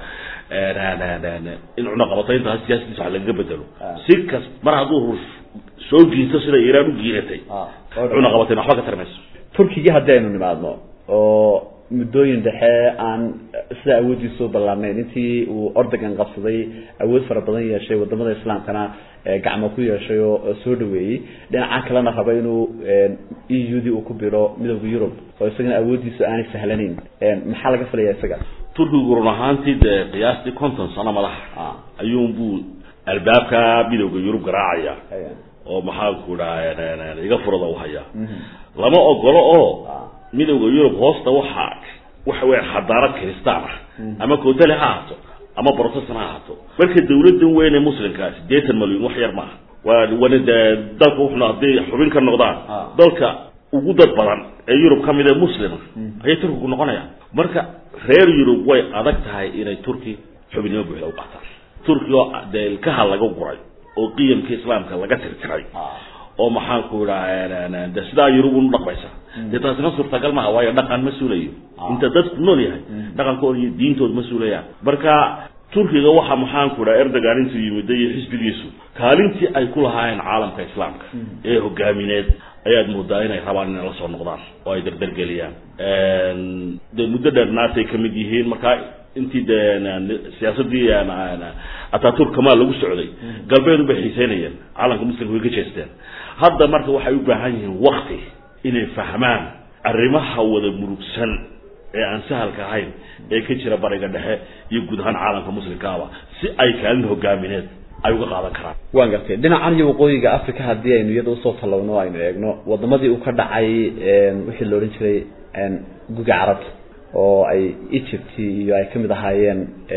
in cunaqabatayntaas siyaasadiisa wax lagaga bedelo si kas mar hadduu ruush soo giinto sida iiraan u giinatay cunaqabatayn waxba ka tari mayso turkigii haddii aynu nimaadno oo muddooyin dhexe aan sida awooddiisu ballaarnayn intii uu ordogan qabsaday awood fara badan yeeshay wadamada islaamkana gacmo ku yeeshay oo soo dhaweeyey dhinaca kalena raba inuu e u d uu ku biro midowda yurub oo isagana awooddiisu aanay sahlanayn maxaa laga filaya isaga turkigu run ahaantii dee qiyaastii konton sano madaxa ayuunbuu albaabka midowda yurub garaacaya oo maxaanku dhaha iga furada u hayaa lama ogolo oo midowda yurub hoosta waxaa waxa weya xadaarad kiristaan ah ama kootale ha ahaato ama protestan ha ahaato marka dawladdan weyne muslimka siddeetan malyan wax yar maaha waa wana dee dalka wuxuna hadday xubin ka noqdaan dalka ugu dad badan ee yurub ka mid ee muslima ayay turkigu noqonayaan marka reer yurub way adag tahay inay turki xubinimo buuxda u qaataan turki oo dee ilkaha laga guray oo qiyamka islaamka laga tirtiray oo maxaanku idhaha de sidaa yurub unu dhaqmaysa dee taasina suurtagal maha waayo dhaqan ma suulayo inta dadku nool yahay dhaqankooda iyo diintooda ma suulayaan marka turkiga waxa maxaanku idhaha erdogan intuu yimiday iyo xisbigiisu kaalintii ay ku lahaayeen caalamka islaamka ee hogaamineed ayaad moodaa inay rabaan inay la soo noqdaan oo ay dardargeliyaan dee muddo dheer naatay ka mid yihiin markaa intii de siyaasadii ataturk kamaa lagu socday galbeedu bay xiiseynayeen caalamka muslimka way ka jeesteen hadda marka waxay u baahan yihiin wakti inay fahmaan arrimaha wada murugsan ee aan sahalka ahayn ee ka jira bariga dhexe iyo guud ahaan caalamka muslimkaaba si ay kaalin hogaamineed ay uga qaadan karaan waan gartay dhinacan iyo waqooyiga africa haddii aynu iyada usoo tallowno aynu eegno wadamadii uu ka dhacay wixii la odhan jiray guga carabta oo ay egypt iyo ay kamid ahaayeen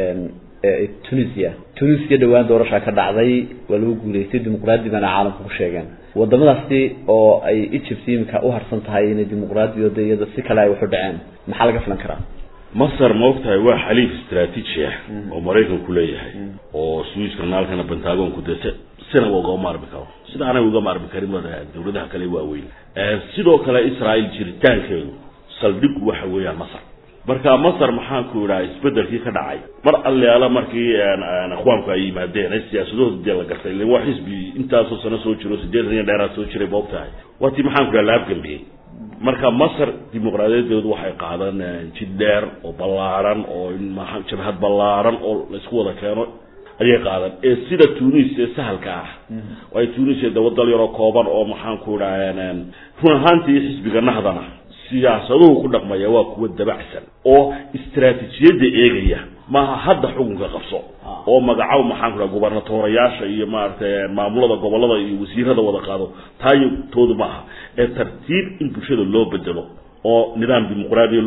tunisia tunisia dhawaan doorashaa ka dhacday waa lagu guuleystay dimuqraadi baana caalamka ku sheegeen wadamadaasi oo ay egypt imika u harsan tahay inay dimuqraadiyooda iyada si kale ay waxu dhaceen maxaa laga filan karaa masar ma ogtahay waa xaliif istraatiiji ah oo maraykanku leeyahay oo swiss kanaalkana pentagonku dee si sinaba uga maarmi karo sida anay uga maarmi karin dawladaha kale waaweyn sidoo kale israel jiritaankeedu saldhig waxa weeyaan masar marka masar maxaanku idhaha isbedelkii ka dhacay mar alleala markii akhwaanku ay yimaadeen ee siyaasadahooda dee la gartay ilan waa xisbi intaasoo sano soo jiro sideetan iyo dheeraad soo jiray ba ogtahay waa tii maxaanku idhaha la afgambiyey marka masar dimuqraadiyadeedu waxay qaadaan jid dheer oo ballaaran oo jabhad ballaaran oo laisku wada keeno ayay qaadan ee sida tunis ee sahalka ah waayo tunis ee dawadal yaroo kooban oo maxaanku idhaha run ahaantii xisbiga nahdana siyaasaduhu ku dhaqmaya waa kuwa dabacsan oo istraatiijiyadda eegaya maaha hadda xukunka qabso oo magacow maxaanku dhaha gubernatorayaasha iyo maaragtay maamulada gobolada iyo wasiirada wada qaado taayo toodu maaha ee tartiib in bulshada loo bedelo oo nidaam dimuqraadi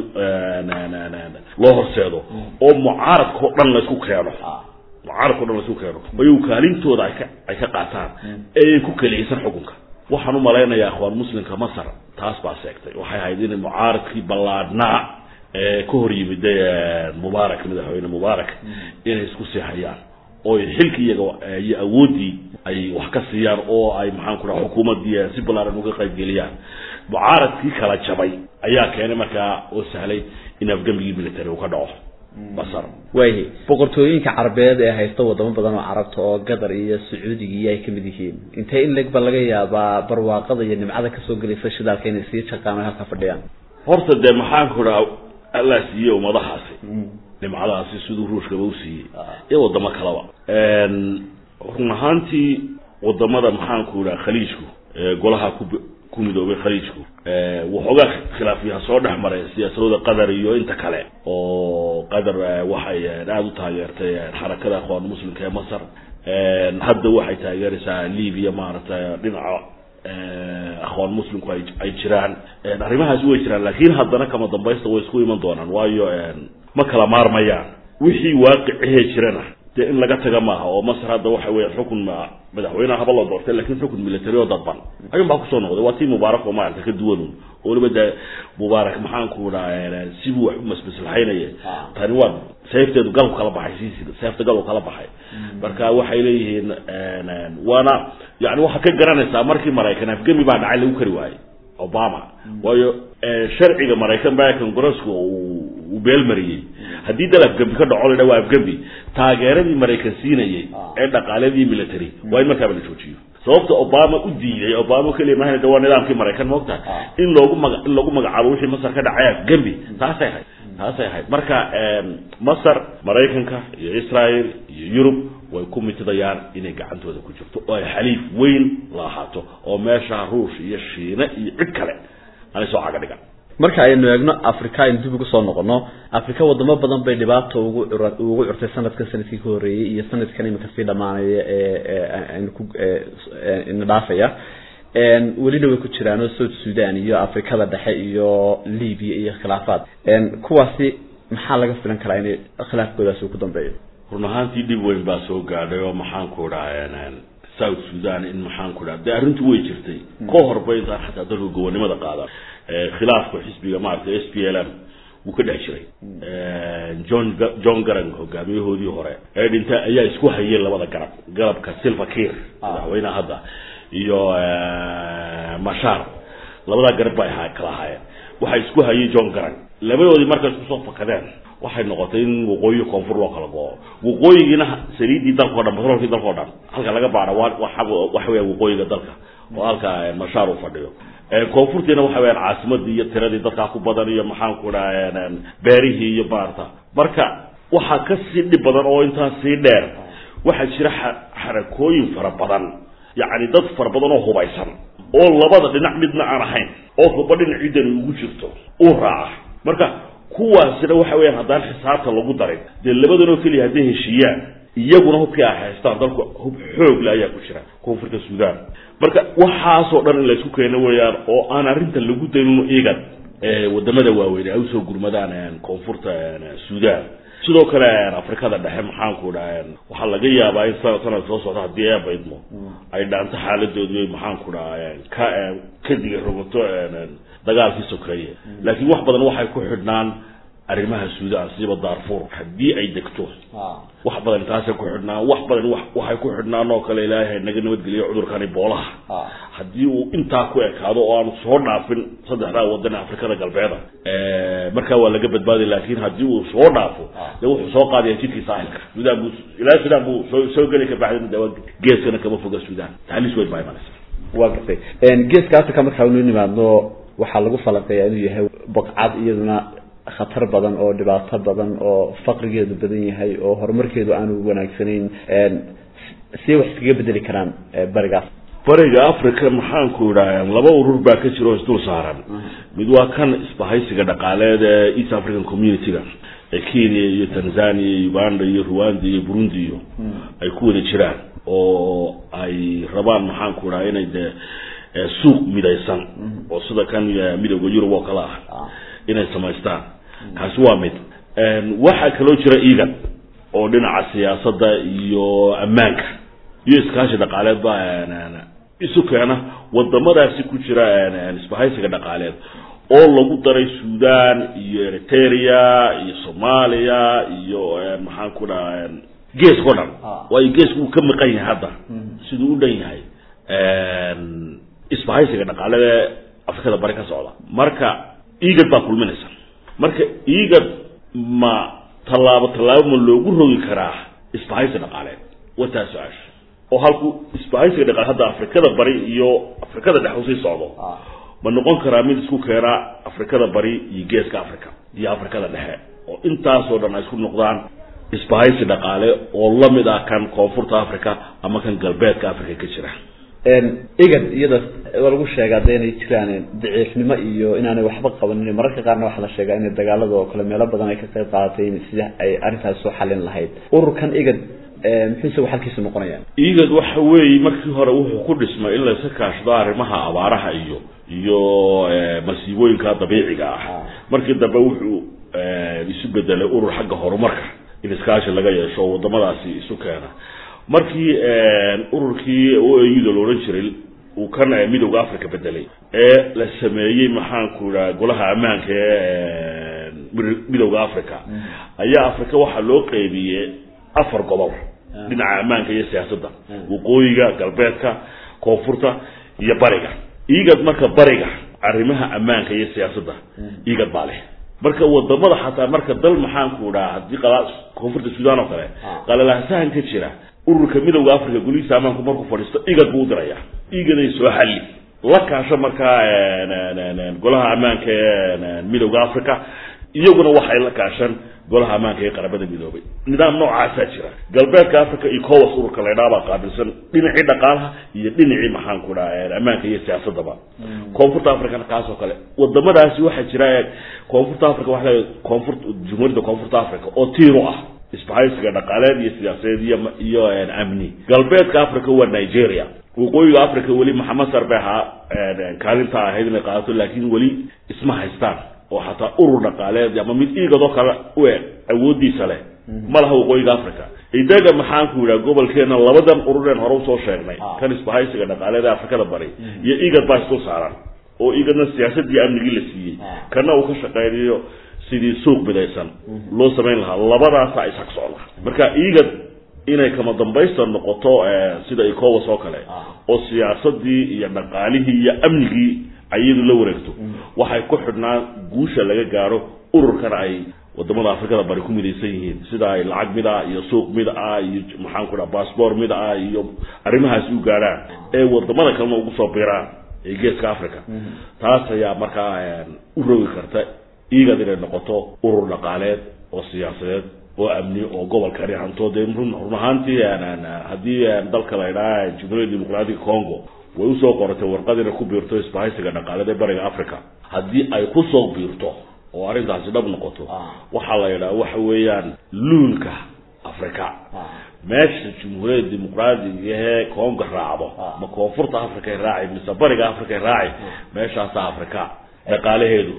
loo horseedo oo mucaaradka o dhan laysku keeno mucaaradka o dhan laysku keeno ayagu kaalintooda ay ka ay ka qaataan eeyan ku keliyaysan xukunka waxaan u malaynayaa akhwaan muslimka masar taas baa seegtay waxay ahayd inay mucaaradkii ballaadhnaa ee ka hor yimid mubaarak madaxweyne mubaarak inay isku sii hayaan oo xilki iyaga iyo awooddii ay wax ka siiyaan oo ay maxaan ku dhaha xukuumaddii si ballaaran uga qaybgeliyaan mucaaradkii kala jabay ayaa keenay markaa oo sahlay in afgembigii military uu ka dhaco basar waayahay boqortooyinka carabeed ee haysta wadamo badan oo carabta oo qatar iyo sacuudiga ay kamid yihiin intee in leg ba laga yaabaa barwaaqada iyo nimcada kasoo gelaysa shidaalka inay sii shaqaan o halka fadhiyaan horta dee maxaan ku dhaha allaa siiyey ummadahaasi nimcadaasi siduu ruushkaba u siiyey iyo wadamo kaleba run ahaantii wadamada maxaanku dhaha khaliijku golaha ku ku midoobay khaliijku waxoogaa khilaafyaha soo dhex maray siyaasadooda qatar iyo inta kale oo qatar waxay aada u taageertay xarakada akhwaan muslimka ee masar hadda waxay taageeraysaa libya maaragtay dhinaca akhwaan muslimku ay ay jiraan arrimahaasi way jiraan laakiin haddana kama dambaysta way isku iman doonaan waayo ma kala maarmayaan wixii waaqicihee jirana dee in laga taga maaha oo masar hadda waxa weya xukun madaxweyneha haba la doortay lakin xukun military oo dadban ayun baa kusoo noqday waa tii mubaarak oo maarata ka duwanun oo waliba dee mubaarak maxaanku dhaha sibuu wax u masmaslaxaynaya tani waa seefteedu galku kala baxay siisi seefta galku kala baxay marka waxay leeyihiin waana yani waxaad ka garanaysaa markii maraykan afgemi baa dhacay lagu kari waayey obama waayo sharciga maraykan baa congresska uu beelmariyey haddii dal afgembi ka dhaco ladha waa afgembi taageeradii maraykan siinayay ee dhaqaaladii military waa in markaaba la joojiyo sababta obama u diiday obama keliya mahana de waa nidaamkii maraykan moogta in loogu maga in lagu magacaabo wixii masar ka dhacay afgembi taasay ahayd taasay ahayd marka masar maraykanka iyo israel iyo yurub way ku mitidayaan inay gacantooda ku jirto oo ay xaliif weyn la ahaato oo meesha ruush iyo shiine iyo cid kale aanay soo caga dhigan marka aynu eegno africa aynu dib ugu soo noqono africa wadamo badan bay dhibaato ugu cura ugu curtay sanadkan sanadkii ka horreeyey iyo sanadkan imika sii dhamaanaya ee aynu ku ina dhaafaya welina way ku jiraan oo south sudan iyo afrikada dhexe iyo libya iyo khilaafaad kuwaasi maxaa laga filan karaa inay khilaafkoodaasi uu ku dambeeyo run ahaantii dhib weyn baa soo gaadhay oo maxaanku dhaha south sudan in maxaanku dhaha dee arrintu way jirtay ka horba intaan xataa dalka gobonimada qaadan khilaafka xisbiga maaragtay s p l m wuu ka dhex jiray john john garang hogaamiyahoodii hore ee dhinta ayaa isku hayay labada garab garabka silva kir madaxweyneha hadda iyo mashar labadaa garab bay ha kala ahaayeen waxaa isku hayay john garang labadoodii markay isku soo fakadeen waxay noqotay in waqooyi koonfur loo kala go-o waqooyigiina saliiddii dalka o dhan batroolkii dalka o dhan halka laga baara waa waxa weya waqooyiga dalka oo halka mashaar uu fadhiyo koonfurtiina waxa weyaan caasimadii iyo tiradii dadkaa ku badan iyo maxaanku dhaha beerihii iyo maarata marka waxaa ka sii dhib badan oo intaas sii dheer waxaa jira xarakooyin fara badan yacni dad fara badan oo hubaysan oo labada dhinac midna aan ahayn oo huba dhinac ciddani ugu jirto uu raaca marka kuwaasina waxa weyaan haddaan xisaabta lagu darin dee labadan oo keliya hadday heshiiyaan iyaguna hubkii ay haystaan dalku hub xoogle ayaa ku jira koonfurta sudan marka waxaasoo dhan in laysku keeno weeyaan oo aan arrintan lagu daynun igan wadamada waaweyn ay usoo gurmadaan koonfurta sudan sidoo kale afrikada dhexe maxaanku dhaha waxaa laga yaabaa in sanad sanad soo socda haddii ee baydmo ay dhaanto xaaladoodii maxaanku dhaha ka ka diga rogato dagaalkii sokeeye laakiin wax badan waxay ku xidhnaan arrimaha sudan siiba darfur haddii ay degto wax badan taasay ku xidhnaan wax badan waxay ku xidhnaan oo kale ilaahay naga nabadgeliyo cudurkani boolaha haddii uu intaa ku ekaado oo aanu soo dhaafin saddexdaa wadan afrikada galbeeda markaa waa laga badbaaday laakiin haddii uu soo dhaafo de wuxuu soo qaadaya jidkii saaxilka sudan buu ilaa sudan buu soo soo geli ka baxday dawa geeskana kama foga sudan taxliis weyn baa imanaysa waa gartay geeska africa markaa inu nimaadno waxaa lagu falanqeeyaa inuu yahay baqcad iyaduna khatar badan oo dhibaato badan oo faqrigeedu badan yahay oo horumarkeedu aanu wanaagsanayn see wax iskaga bedeli karaan barigaas bariga africa maxaanku idhaha laba urur baa ka jira oo isdul saaran mid waa kan isbahaysiga dhaqaaleed ee east african community-ga ee kenya iyo tanzania iyo uganda iyo rwanda iyo burundi iyo ay ku wada jiraan oo ay rabaan maxaanku idhaha inay dee suuq midaysan oo sida kan midowda yurub oo kale ah inay samaystaan kaasi waa mid waxaa kaloo jira igan oo dhinaca siyaasadda iyo ammaanka iyo iskaashi dhaqaaleed ba isu keena wadamadaasi ku jira isbahaysiga dhaqaaleed oo lagu daray sudan iyo eritrea iyo soomaaliya iyo maxaan ku dhaha geeska o dhan waayo geesku uu ka maqan yahay hadda siduu u dhan yahay isbahaysiga dhaqaalada afrikada bari ka socda marka igad baa kulminaysa marka igad ma tallaabo tallaabo ma loogu rogi karaa isbahaysi dhaqaaleed wataa su-aasha oo halku isbahaysiga dhaqaale hadda afrikada bari iyo afrikada dhex usii socdo ma noqon karaa mid isku keena afrikada bari iyo geeska africa iyo afrikada dhexe oo intaasoo dhan ay isku noqdaan isbahaysi dhaqaale oo lamid ah kan koonfurta africa ama kan galbeedka africa ka jira igad iyada waa lagu sheegaa de inay jiraan daciifnimo iyo inaanay waxba qabanin mararka qaarna waxaa la sheegaa inay dagaalada oo kale meelo badan ay ka qayb qaadatay sida ay arrintaas soo xalin lahayd ururkan igad muxuu isagu xalkiisu noqonayaan igad waxa weeye markii hore wuxuu ku dhismay in layska kaashado arrimaha abaaraha iyo iyo masiibooyinka dabiiciga ah markii dambe wuxuu isu bedelay urur xagga horumarka in iskaashi laga yeesho oo wadamadaasi isu keena markii ururkii o auda la odhan jiray uu kan midowda africa bedelay ee la sameeyey maxaanku idhaha golaha ammaanka ee midowda africa ayaa africa waxaa loo qeybiyey afar gobol dhinaca ammaanka iyo siyaasadda waqooyiga galbeedka koonfurta iyo bariga igad marka bariga arrimaha ammaanka iyo siyaasadda igad baa leh marka wadamada xataa marka dal maxaanku dhaha haddii koonfurta sudan oo kale qalalahsahan ka jira ururka midowda africa golihiisa ammaanku markuu fadhiisto igad buu udiraya igaday soo xalli la kaasho markaa golaha ammaanka ee midowda africa iyaguna waxay la kaashan golaha ammaanka ee qaramada midoobay nidaam noocaasaa jira galbeedka africa iyo cowas ururka laydhaha baa qaabilsan dhinacii dhaqaalaha iyo dhinacii maxaanku dhaha ammaanka iyo siyaasadaba koonfurta africana kaas oo kale wadamadaasi waxaa jira koonfurta africa waa koonfur jumhuuriyadda koonfurta africa oo tiiru ah isbahaysiga dhaqaaleed iyo siyaasadeed iyo iyo amni galbeedka africa waa nigeria waqooyiga africa weli maxamed sar bay ahaa kaalinta ahayd inay qaadato laakiin weli isma haystaan oo xataa urur dhaqaaleed ama mid iigadoo kale u eg awoodiisa leh ma laha waqooyiga africa idaga maxaanku yidhaha gobolkeena labadan urureen hore usoo sheegnay kan isbahaysiga dhaqaaleed ee afrikada bari iyo igad baa isdul saaran oo igadna siyaasadii amnigii la siiyey kana uu ka shaqeynayo sidii suuq midaysan loo samayn lahaa labadaasa ishag socda marka igad inay kama dambaysta noqoto sida ecowas oo kale oo siyaasadii iyo dhaqaalihii iyo amnigii ayadu la wareegto waxay ku xidhnaan guusha laga gaaro ururkan ay wadamada afrikada bari ku midaysan yihiin sida ay lacag mid ah iyo suuq mid ah iyo maxaanku dhaha bassbort mid ah iyo arrimahaasi u gaadhaan ee wadamada kalena ugu soo biiraan ee geeska africa taas ayaa markaa u rogi karta igad inay noqoto urur dhaqaaleed oo siyaasadeed oo amni oo gobolkani hanto dee run ahaantii haddii dalka la idhaha jamhuuriyadda dimuqraatiga congo way usoo qoratay warqad inay ku biirto isbahaysiga dhaqaaleed ee bariga africa haddii ay kusoo biirto oo arrintaasi dhab noqoto waxaa la yidhaha waxa weeyaan luulka africa meesha jamhuuriyadda dimuqraatiga ee congo raacdo ma koonfurta africa raaci mise bariga africa raaci meeshaasa africa dhaqaalaheedu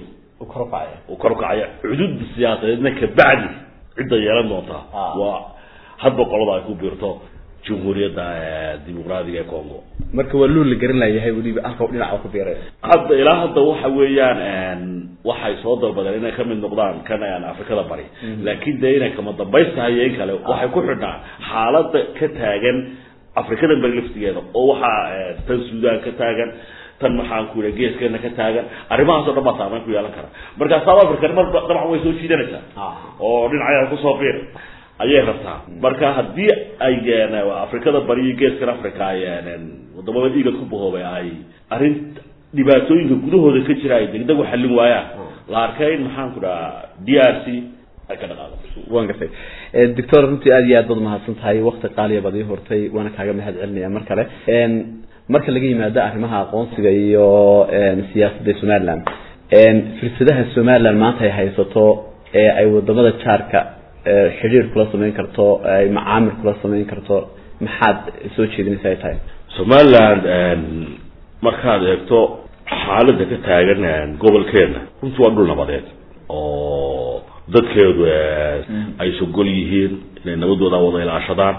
u korkacaya xuduudda siyaasadeedna kabacdi cidda yeelan doontaa waa hadba qolada ay ku biirto jamhuuriyadda dimuqraatiga ee congo marka waa luul la garan layahay weliba halka dhinaca ku biiray hadda ilaa hadda waxa weeyaan waxay soo dalbadeen inay kamid noqdaan kan afrikada bari laakiin dee inay kama dambaystahay iyo in kale waxay ku xidhnaa xaaladda ka taagan afrikada bari laftigeeda oo waxaa tan sudan ka taagan tan maxaanku yidha geeskeena ka taagan arrimahaasoo dhan baa saameyn ku yeelan kara marka south african mar dabcan way soo jiidanaysaa oo dhinaceeda kusoo biir ayay rabtaa marka haddii ay afrikada bari iyo geeskan africa ay wadamada igad ku bahoobay ay arrin dhibaatooyinka gudahooda ka jira ay degdeg u xallin waayaan la arkay in maxaanku dhaha d r c ay ka dhaqaaqo waan gartay doctor runtii aad iyo aad baad mahadsan tahay wakti qaaliya baad ii hortay waana kaaga mahad celinaya mar kale marka laga yimaado arrimaha aqoonsiga iyo siyaasadda somaliland firsadaha somaliland maanta ay haysato ee ay wadamada jaarka xidhiir kula samayn karto ay macaamil kula samayn karto maxaad soo jeedinaysa ay tahay somaliland markaad eegto xaaladda ka taagan gobolkeena runtii waa dhul nabadeed oo dadkeedu ay sogol yihiin inay nabadooda wada ilaashadaan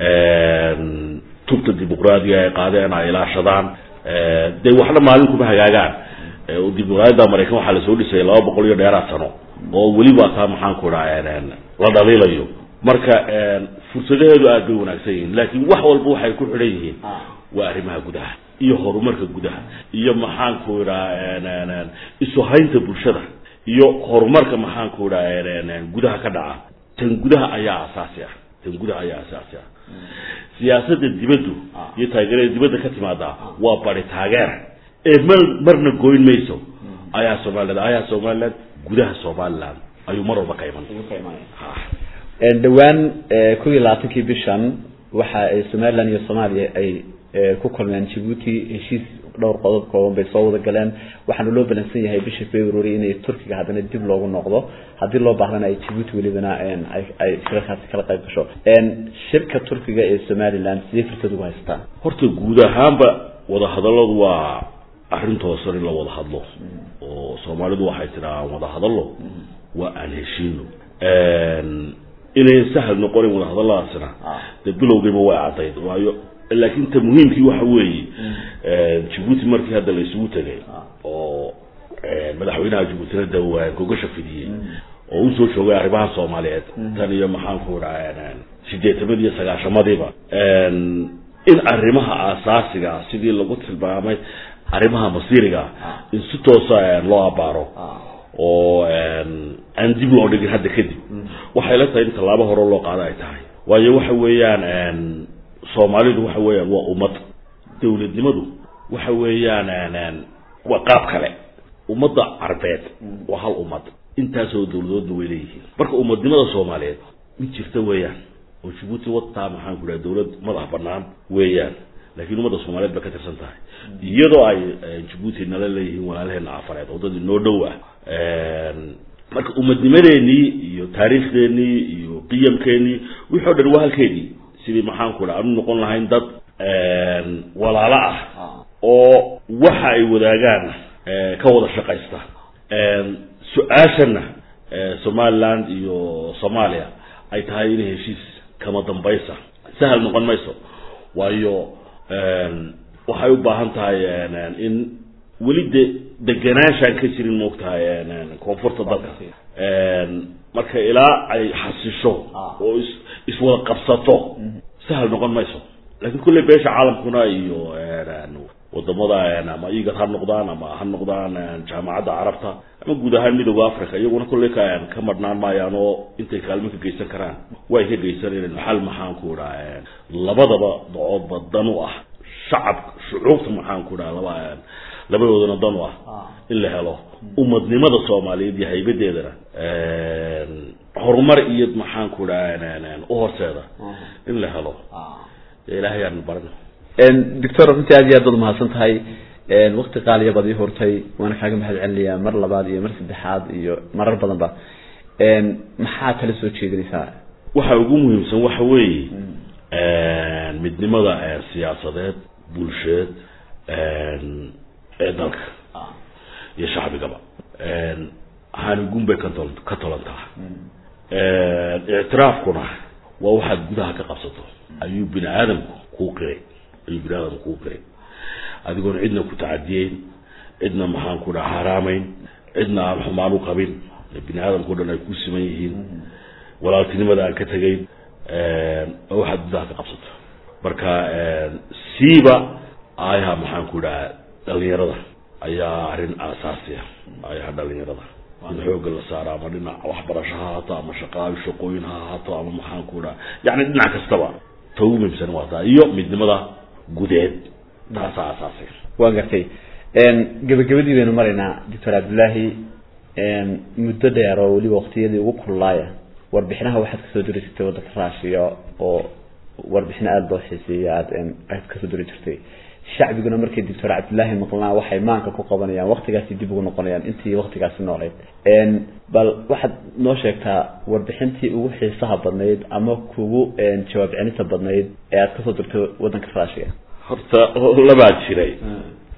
tubta dimuqraadiga ay qaadeen ay ilaashadaan dee waxna maalin kuma hagaagaan dimuqraadiyadda maraykan waxaa lasoo dhisay laba boqol iyo dheeraad sano oo weliba taa maxaan ku dhaha la dhaliilayo marka fursadaheedu aad bay wanaagsan yihiin laakiin wax walba waxay ku xidhan yihiin waa arrimaha gudaha iyo horumarka gudaha iyo maxaanku idhaa isu haynta bulshada iyo horumarka maxaanku idhaa gudaha ka dhaca tan gudaha ayaa asaasi ah tan gudaha ayaa asaasi ah siyaasadda dibaddu iyo taageerada dibadda ka timaada waa bari taageer ee mar marna goyn mayso ayaa somaliland ayaa somaliland gudaha somaliland ayuu mar walba ka iman dhowaan kow iyo labaatankii bishan waxa ay somaliland iyo soomaaliya ay ku kulmeen jabuuti heshiis dhowr qodob kooban bay soo wada galeen waxaana loo balansan yahay bisha february inay turkiga haddana dib loogu noqdo haddii loo baahdana ay jabuuti welibana ay shirarkaasi kala qayb gasho shirka turkiga ee somaliland sidee fursad ugu haystaa horta guud ahaanba wadahadalladu waa arrin toosan in la wada hadlo oo soomaalidu waxay tidhaa aan wada hadallo waa aan heshiino inayn sahal noqonin wadahadalladaasina dee bilowgiiba way caddayd waayo laakiin ta muhiimkii waxa weeye jabuuti markii hadda la isugu tegay oo madaxweynaha jabuutina dawaan gogasha fidiyey oo usoo joogay arrimaha soomaaliyeed tan iyo maxaanku idhaa sideetamadi iyo sagaashamadiiba in arrimaha aasaasiga sidii lagu tilmaamay arrimaha masiiriga in si toosa loo abaaro oo aan dib loo dhigin hadda kadib waxay la tahay in tallaabo hore loo qaado ay tahay waayo waxa weeyaan soomaalidu waxa weeyaan waa ummad dawladnimadu waxa weeyaan waa qaab kale ummadda carbeed waa hal ummad intaasoo dawladoodna way leeyihiin marka ummadnimada soomaaliyeed mid jirta weeyaan oo jabuuti wataa maxaan ku dhaha dawlad madax banaan weeyaan laakiin ummadda soomaaliyeed bay ka tirsan tahay iyadoo ay jabuuti nala leeyihiin walaalaheena cafareed oo dad inoo dhow ah marka ummadnimadeenii iyo taariikhdeenii iyo qiyamkeenii wixii o dhan waa halkeedii sidii maxaanku dha aanu noqon lahayn dad walaalo ah oo waxa ay wadaagaan ka wada shaqaysta su-aashana somaliland iyo soomaaliya ay tahay inay heshiis kama dambaysa sahal noqon mayso waayo waxay u baahan tahay in weli de deganaanshaan ka jirin moogtahay koonfurta dalka marka ilaa ay xasisho oo is iswada qabsato sahal noqon mayso laakiin kulley beesha caalamkuna iyo wadamada ama igad ha noqdaan ama ha noqdaan jaamacadda carabta ama guud ahaan midooda africa iyaguna kulley ka ka madhnaan maayaan oo intay kaalmo ka geysan karaan way ka geysanayeen xal maxaanku idhaa labadaba dacoodba dan u ah shacab shucuubta maxaanku idhaa laba labadoodana dan u ah in la helo ummadnimada soomaaliyeed iyo haybadeedana horumar iyo maxaanku idhaa u horseeda in la helo ilaahay aan baran doctor runtii aad iyo aad baad umahadsan tahay wakti qaaliya baad ii hurtay waana kaaga mahad celinayaa mar labaad iyo mar saddexaad iyo marar badan ba maxaa tala soo jeedinaysaa waxa ugu muhiimsan waxa weeye midnimada siyaasadeed bulsheed ee dalka iyo shacbigaba haanigun bay katol ka tolantaa ictiraafkuna waa waxaad gudaha ka qabsato ayuu bini aadamku kuu qiray ayuu bini aadamku kuu qiray adigoon cidna ku tacadiyeyn cidna maxaan ku dhaha haraamayn cidna aan xumaan u qabin bini aadamkao dhan ay ku siman yihiin walaaltinimada aan ka tegayn waa waxaad gudaha ka qabsato marka siiba aayaha maxaan ku dhaha dhalinyarada ayaa arrin aasaasi ah aayaha dhalinyarada in xoogga la saaro ama dhinac waxbarasho ha ahaato ama shaqaayo shaqooyin ha ahaato ama maxaan ku dhaha yacni dhinac kastaba ta ugu muhiimsan waa taa iyo midnimada gudeed taasaa aasaasi waan gartay gebagabadii baynu maraynaa doctor cabdillaahi muddo dheer oo weliba waktiyadii ugu kululaaya warbixinaha waxaad kasoo diri jirtay waddanka raashiya oo warbixino aada loo xiiseeya aad aad kasoo diri jirtay shacbiguna markay doctor cabdillaahi maqlaan waxay maanka ku qabanayaan waktigaasi dib ugu noqonayaan intii waktigaasi nooleyd bal waxaad noo sheegtaa warbixintii ugu xiisaha badnayd ama kugu jawaab celinta badnayd ee aad kasoo dirtay waddanka raashiya horta labaa jiray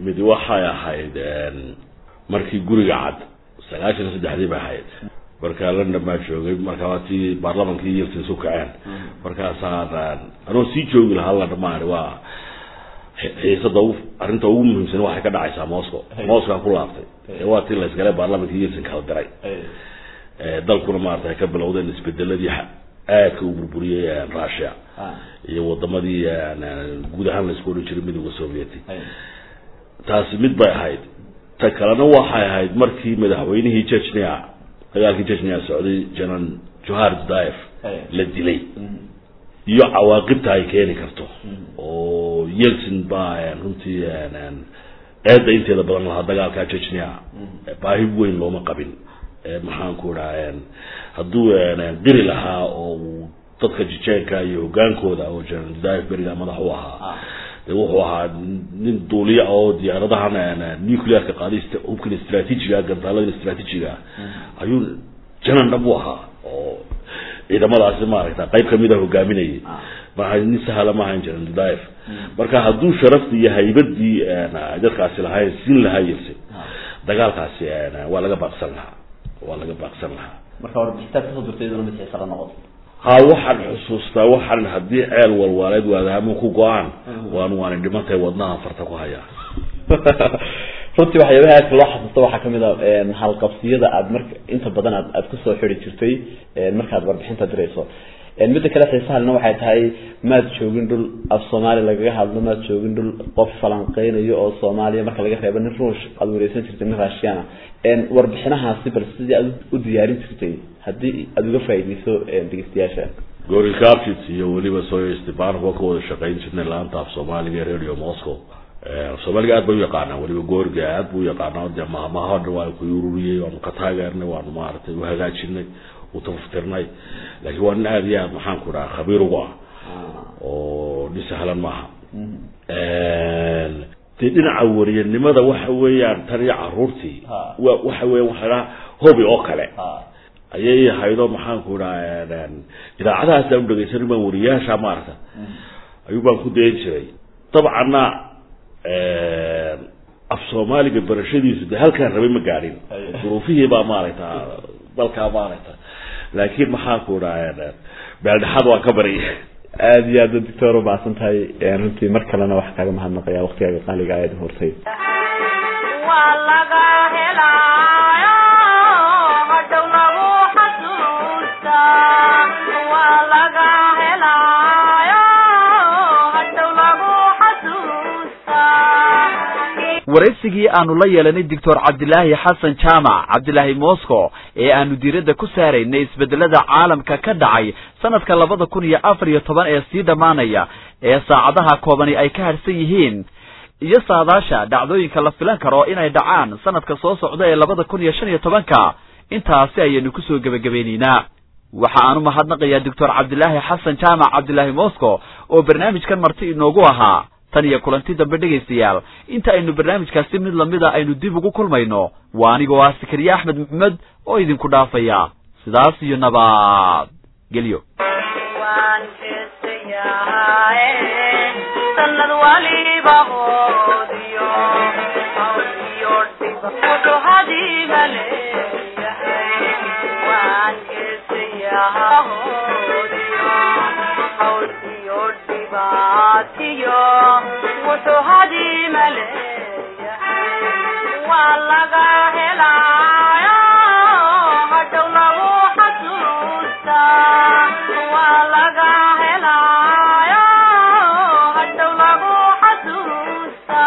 mid waxay ahayd markii guriga cad sagaashan iyo saddexdii bay ahayd markaa london baa joogay markaa waa tii baarlamankii yeltsin isu kaceen markaasaan anoo sii joogi lahaa london maani waa xiisada ugu arrinta ugu muhiimsan waxay ka dhacaysaa moscow moscow ku laabtay waa tii la isgalay baarlamankii yeltsin kala diray dalkuna maarata ay ka bilowdeen isbedeladii aadka u burburiyey russia iyo wadamadii guud ahaan la isku odhan jiray midooda sovieti taasi mid bay ahayd ta kalena waxay ahayd markii madaxweynihii jechnia dagaalkii jechnia socday janan johar dudaev la dilay iyo cawaaqibta ay keeni karto oo yeltsin baa runtii eedda inteeda badan lahaa dagaalka jechnia baahi weyn looma qabin maxaanku idhaa hadduu diri lahaa oo uu dadka jijeenka iyo hogaankooda oo janan dudaev beriga madax u ahaa de wuxuu ahaa nin duuliya oo diyaaradahan nuclearka qaaday hubkan istraatiijiga gantaaladan istraatiijiga ayuu janan dhab u ahaa oo ciidamadaasi maaragta qayb kamida hogaaminayay maa nin sahla maahayn janan dudaev marka hadduu sharaftii iyo haybadii dadkaasi lahayn siin lahaa yelsin dagaalkaasi waa laga baaqsan lahaa waa laga baaqsan lahaa marka warbixitaad kasoo dirtay iyaduna mid xiisa la noqoto ha waxaan xusuustaa waxaan haddii ceel walwaaleed waadaamo ku go-aan waan waani dhimantahay wadnaha farta ku hayaa runtii waxyaabaha aadka loo xasuusta waxaa kamid a halqabsiyada aad marka inta badan aad aad kusoo xidi jirtay markaad warbixinta dirayso midda kale xiisahalna waxay tahay maad joogin dhul af soomaali lagaga hadlo maad joogin dhul qof falanqeynayo oo soomaaliya marka laga reebo nin ruush aad wareysan jirtay nin raashiana warbixinahaasi bal sidii aad u diyaarin jirtay haddii aada uga faaideyso dhegeystayaasha gori captit iyo weliba soyo stepanov waa ka wada shaqeyn jirnay laanta af soomaaliga ee radio moscow soomaaliga aad bay u yaqaanaa weliba gooriga aad bu u yaqaanaa dee mahmaho dhan waa ku ururiyey waanu ka taageernay waanu maaragtay uhagaajinay utaftirnay laakiin waa nin aada iyo aad maxaan ku dhaha khabiir ugu ah oo nin sahlan maaha dee dhinaca wariyanimada waxa weeyaan tan iyo caruurtii wa waxa weyan waxa dhaha hobi oo kale ayay haydo maxaanku dhaha idaacadahaas aan udhegeysanin baan wariyaasha maarata ayuu baan ku dayan jiray dabcanna af soomaaliga barashadiisu de halkaan rabay ma gaadhin duruufihii baa maaragta dalkaa maaragta laakiin maxaanku dhaha beeldhexaad waa ka bari aada iyo aad doctor umahadsan tahay runtii mar kalena waxaa kaaga mahadnaqaya waktigaaga qaaliga aada hortay waa laga helaayo hadhow lagu xasuusta waa laga helaayo hadhow lagu xasuusta waraysigii aanu la yeelanay doctor cabdilaahi xasan jaamac cabdilaahi moscow ee aanu diiradda ku saaraynay isbedelada caalamka ka dhacay sanadka labada kun iyo afar iyo toban ee sii dhammaanaya ee saacadaha koobani ay ka harsan yihiin iyo saadaasha dhacdooyinka la filan karo inay dhacaan sanadka soo socda ee labada kun iyo shan iyo tobanka intaasi ayaynu kusoo gebagabeyneynaa waxa aan u mahadnaqayaa doctor cabdilaahi xasan jaamac cabdilaahi moscow oo barnaamijkan marti inoogu ahaa tan iyo kulanti dambe dhegaystayaal inta aynu barnaamijkaasi mid lamida aynu dib ugu kulmayno waa anigoo ah sakariye axmed maxamed oo idinku dhaafaya sidaas iyo nabad gelyo waan heesayahaye sanad waliba hoodiyo hawl iyo dhiba wuxuu hadiiba leeyahay waan heesayaha hoodiyo hawl iyo dhibaatiyo wuxuu hadiima leeyahay waa laga helaayo hadhow lagu xasuusta waa laga helaayo hadhow lagu xasuusta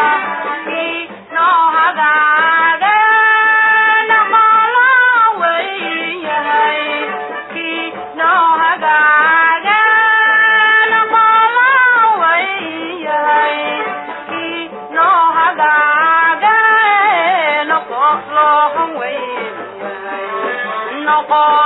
inoo hagaageen mala weyn yahay inoo hagaageen mala weyn yahay inoo hagaageen qof loo weyn yahay noqo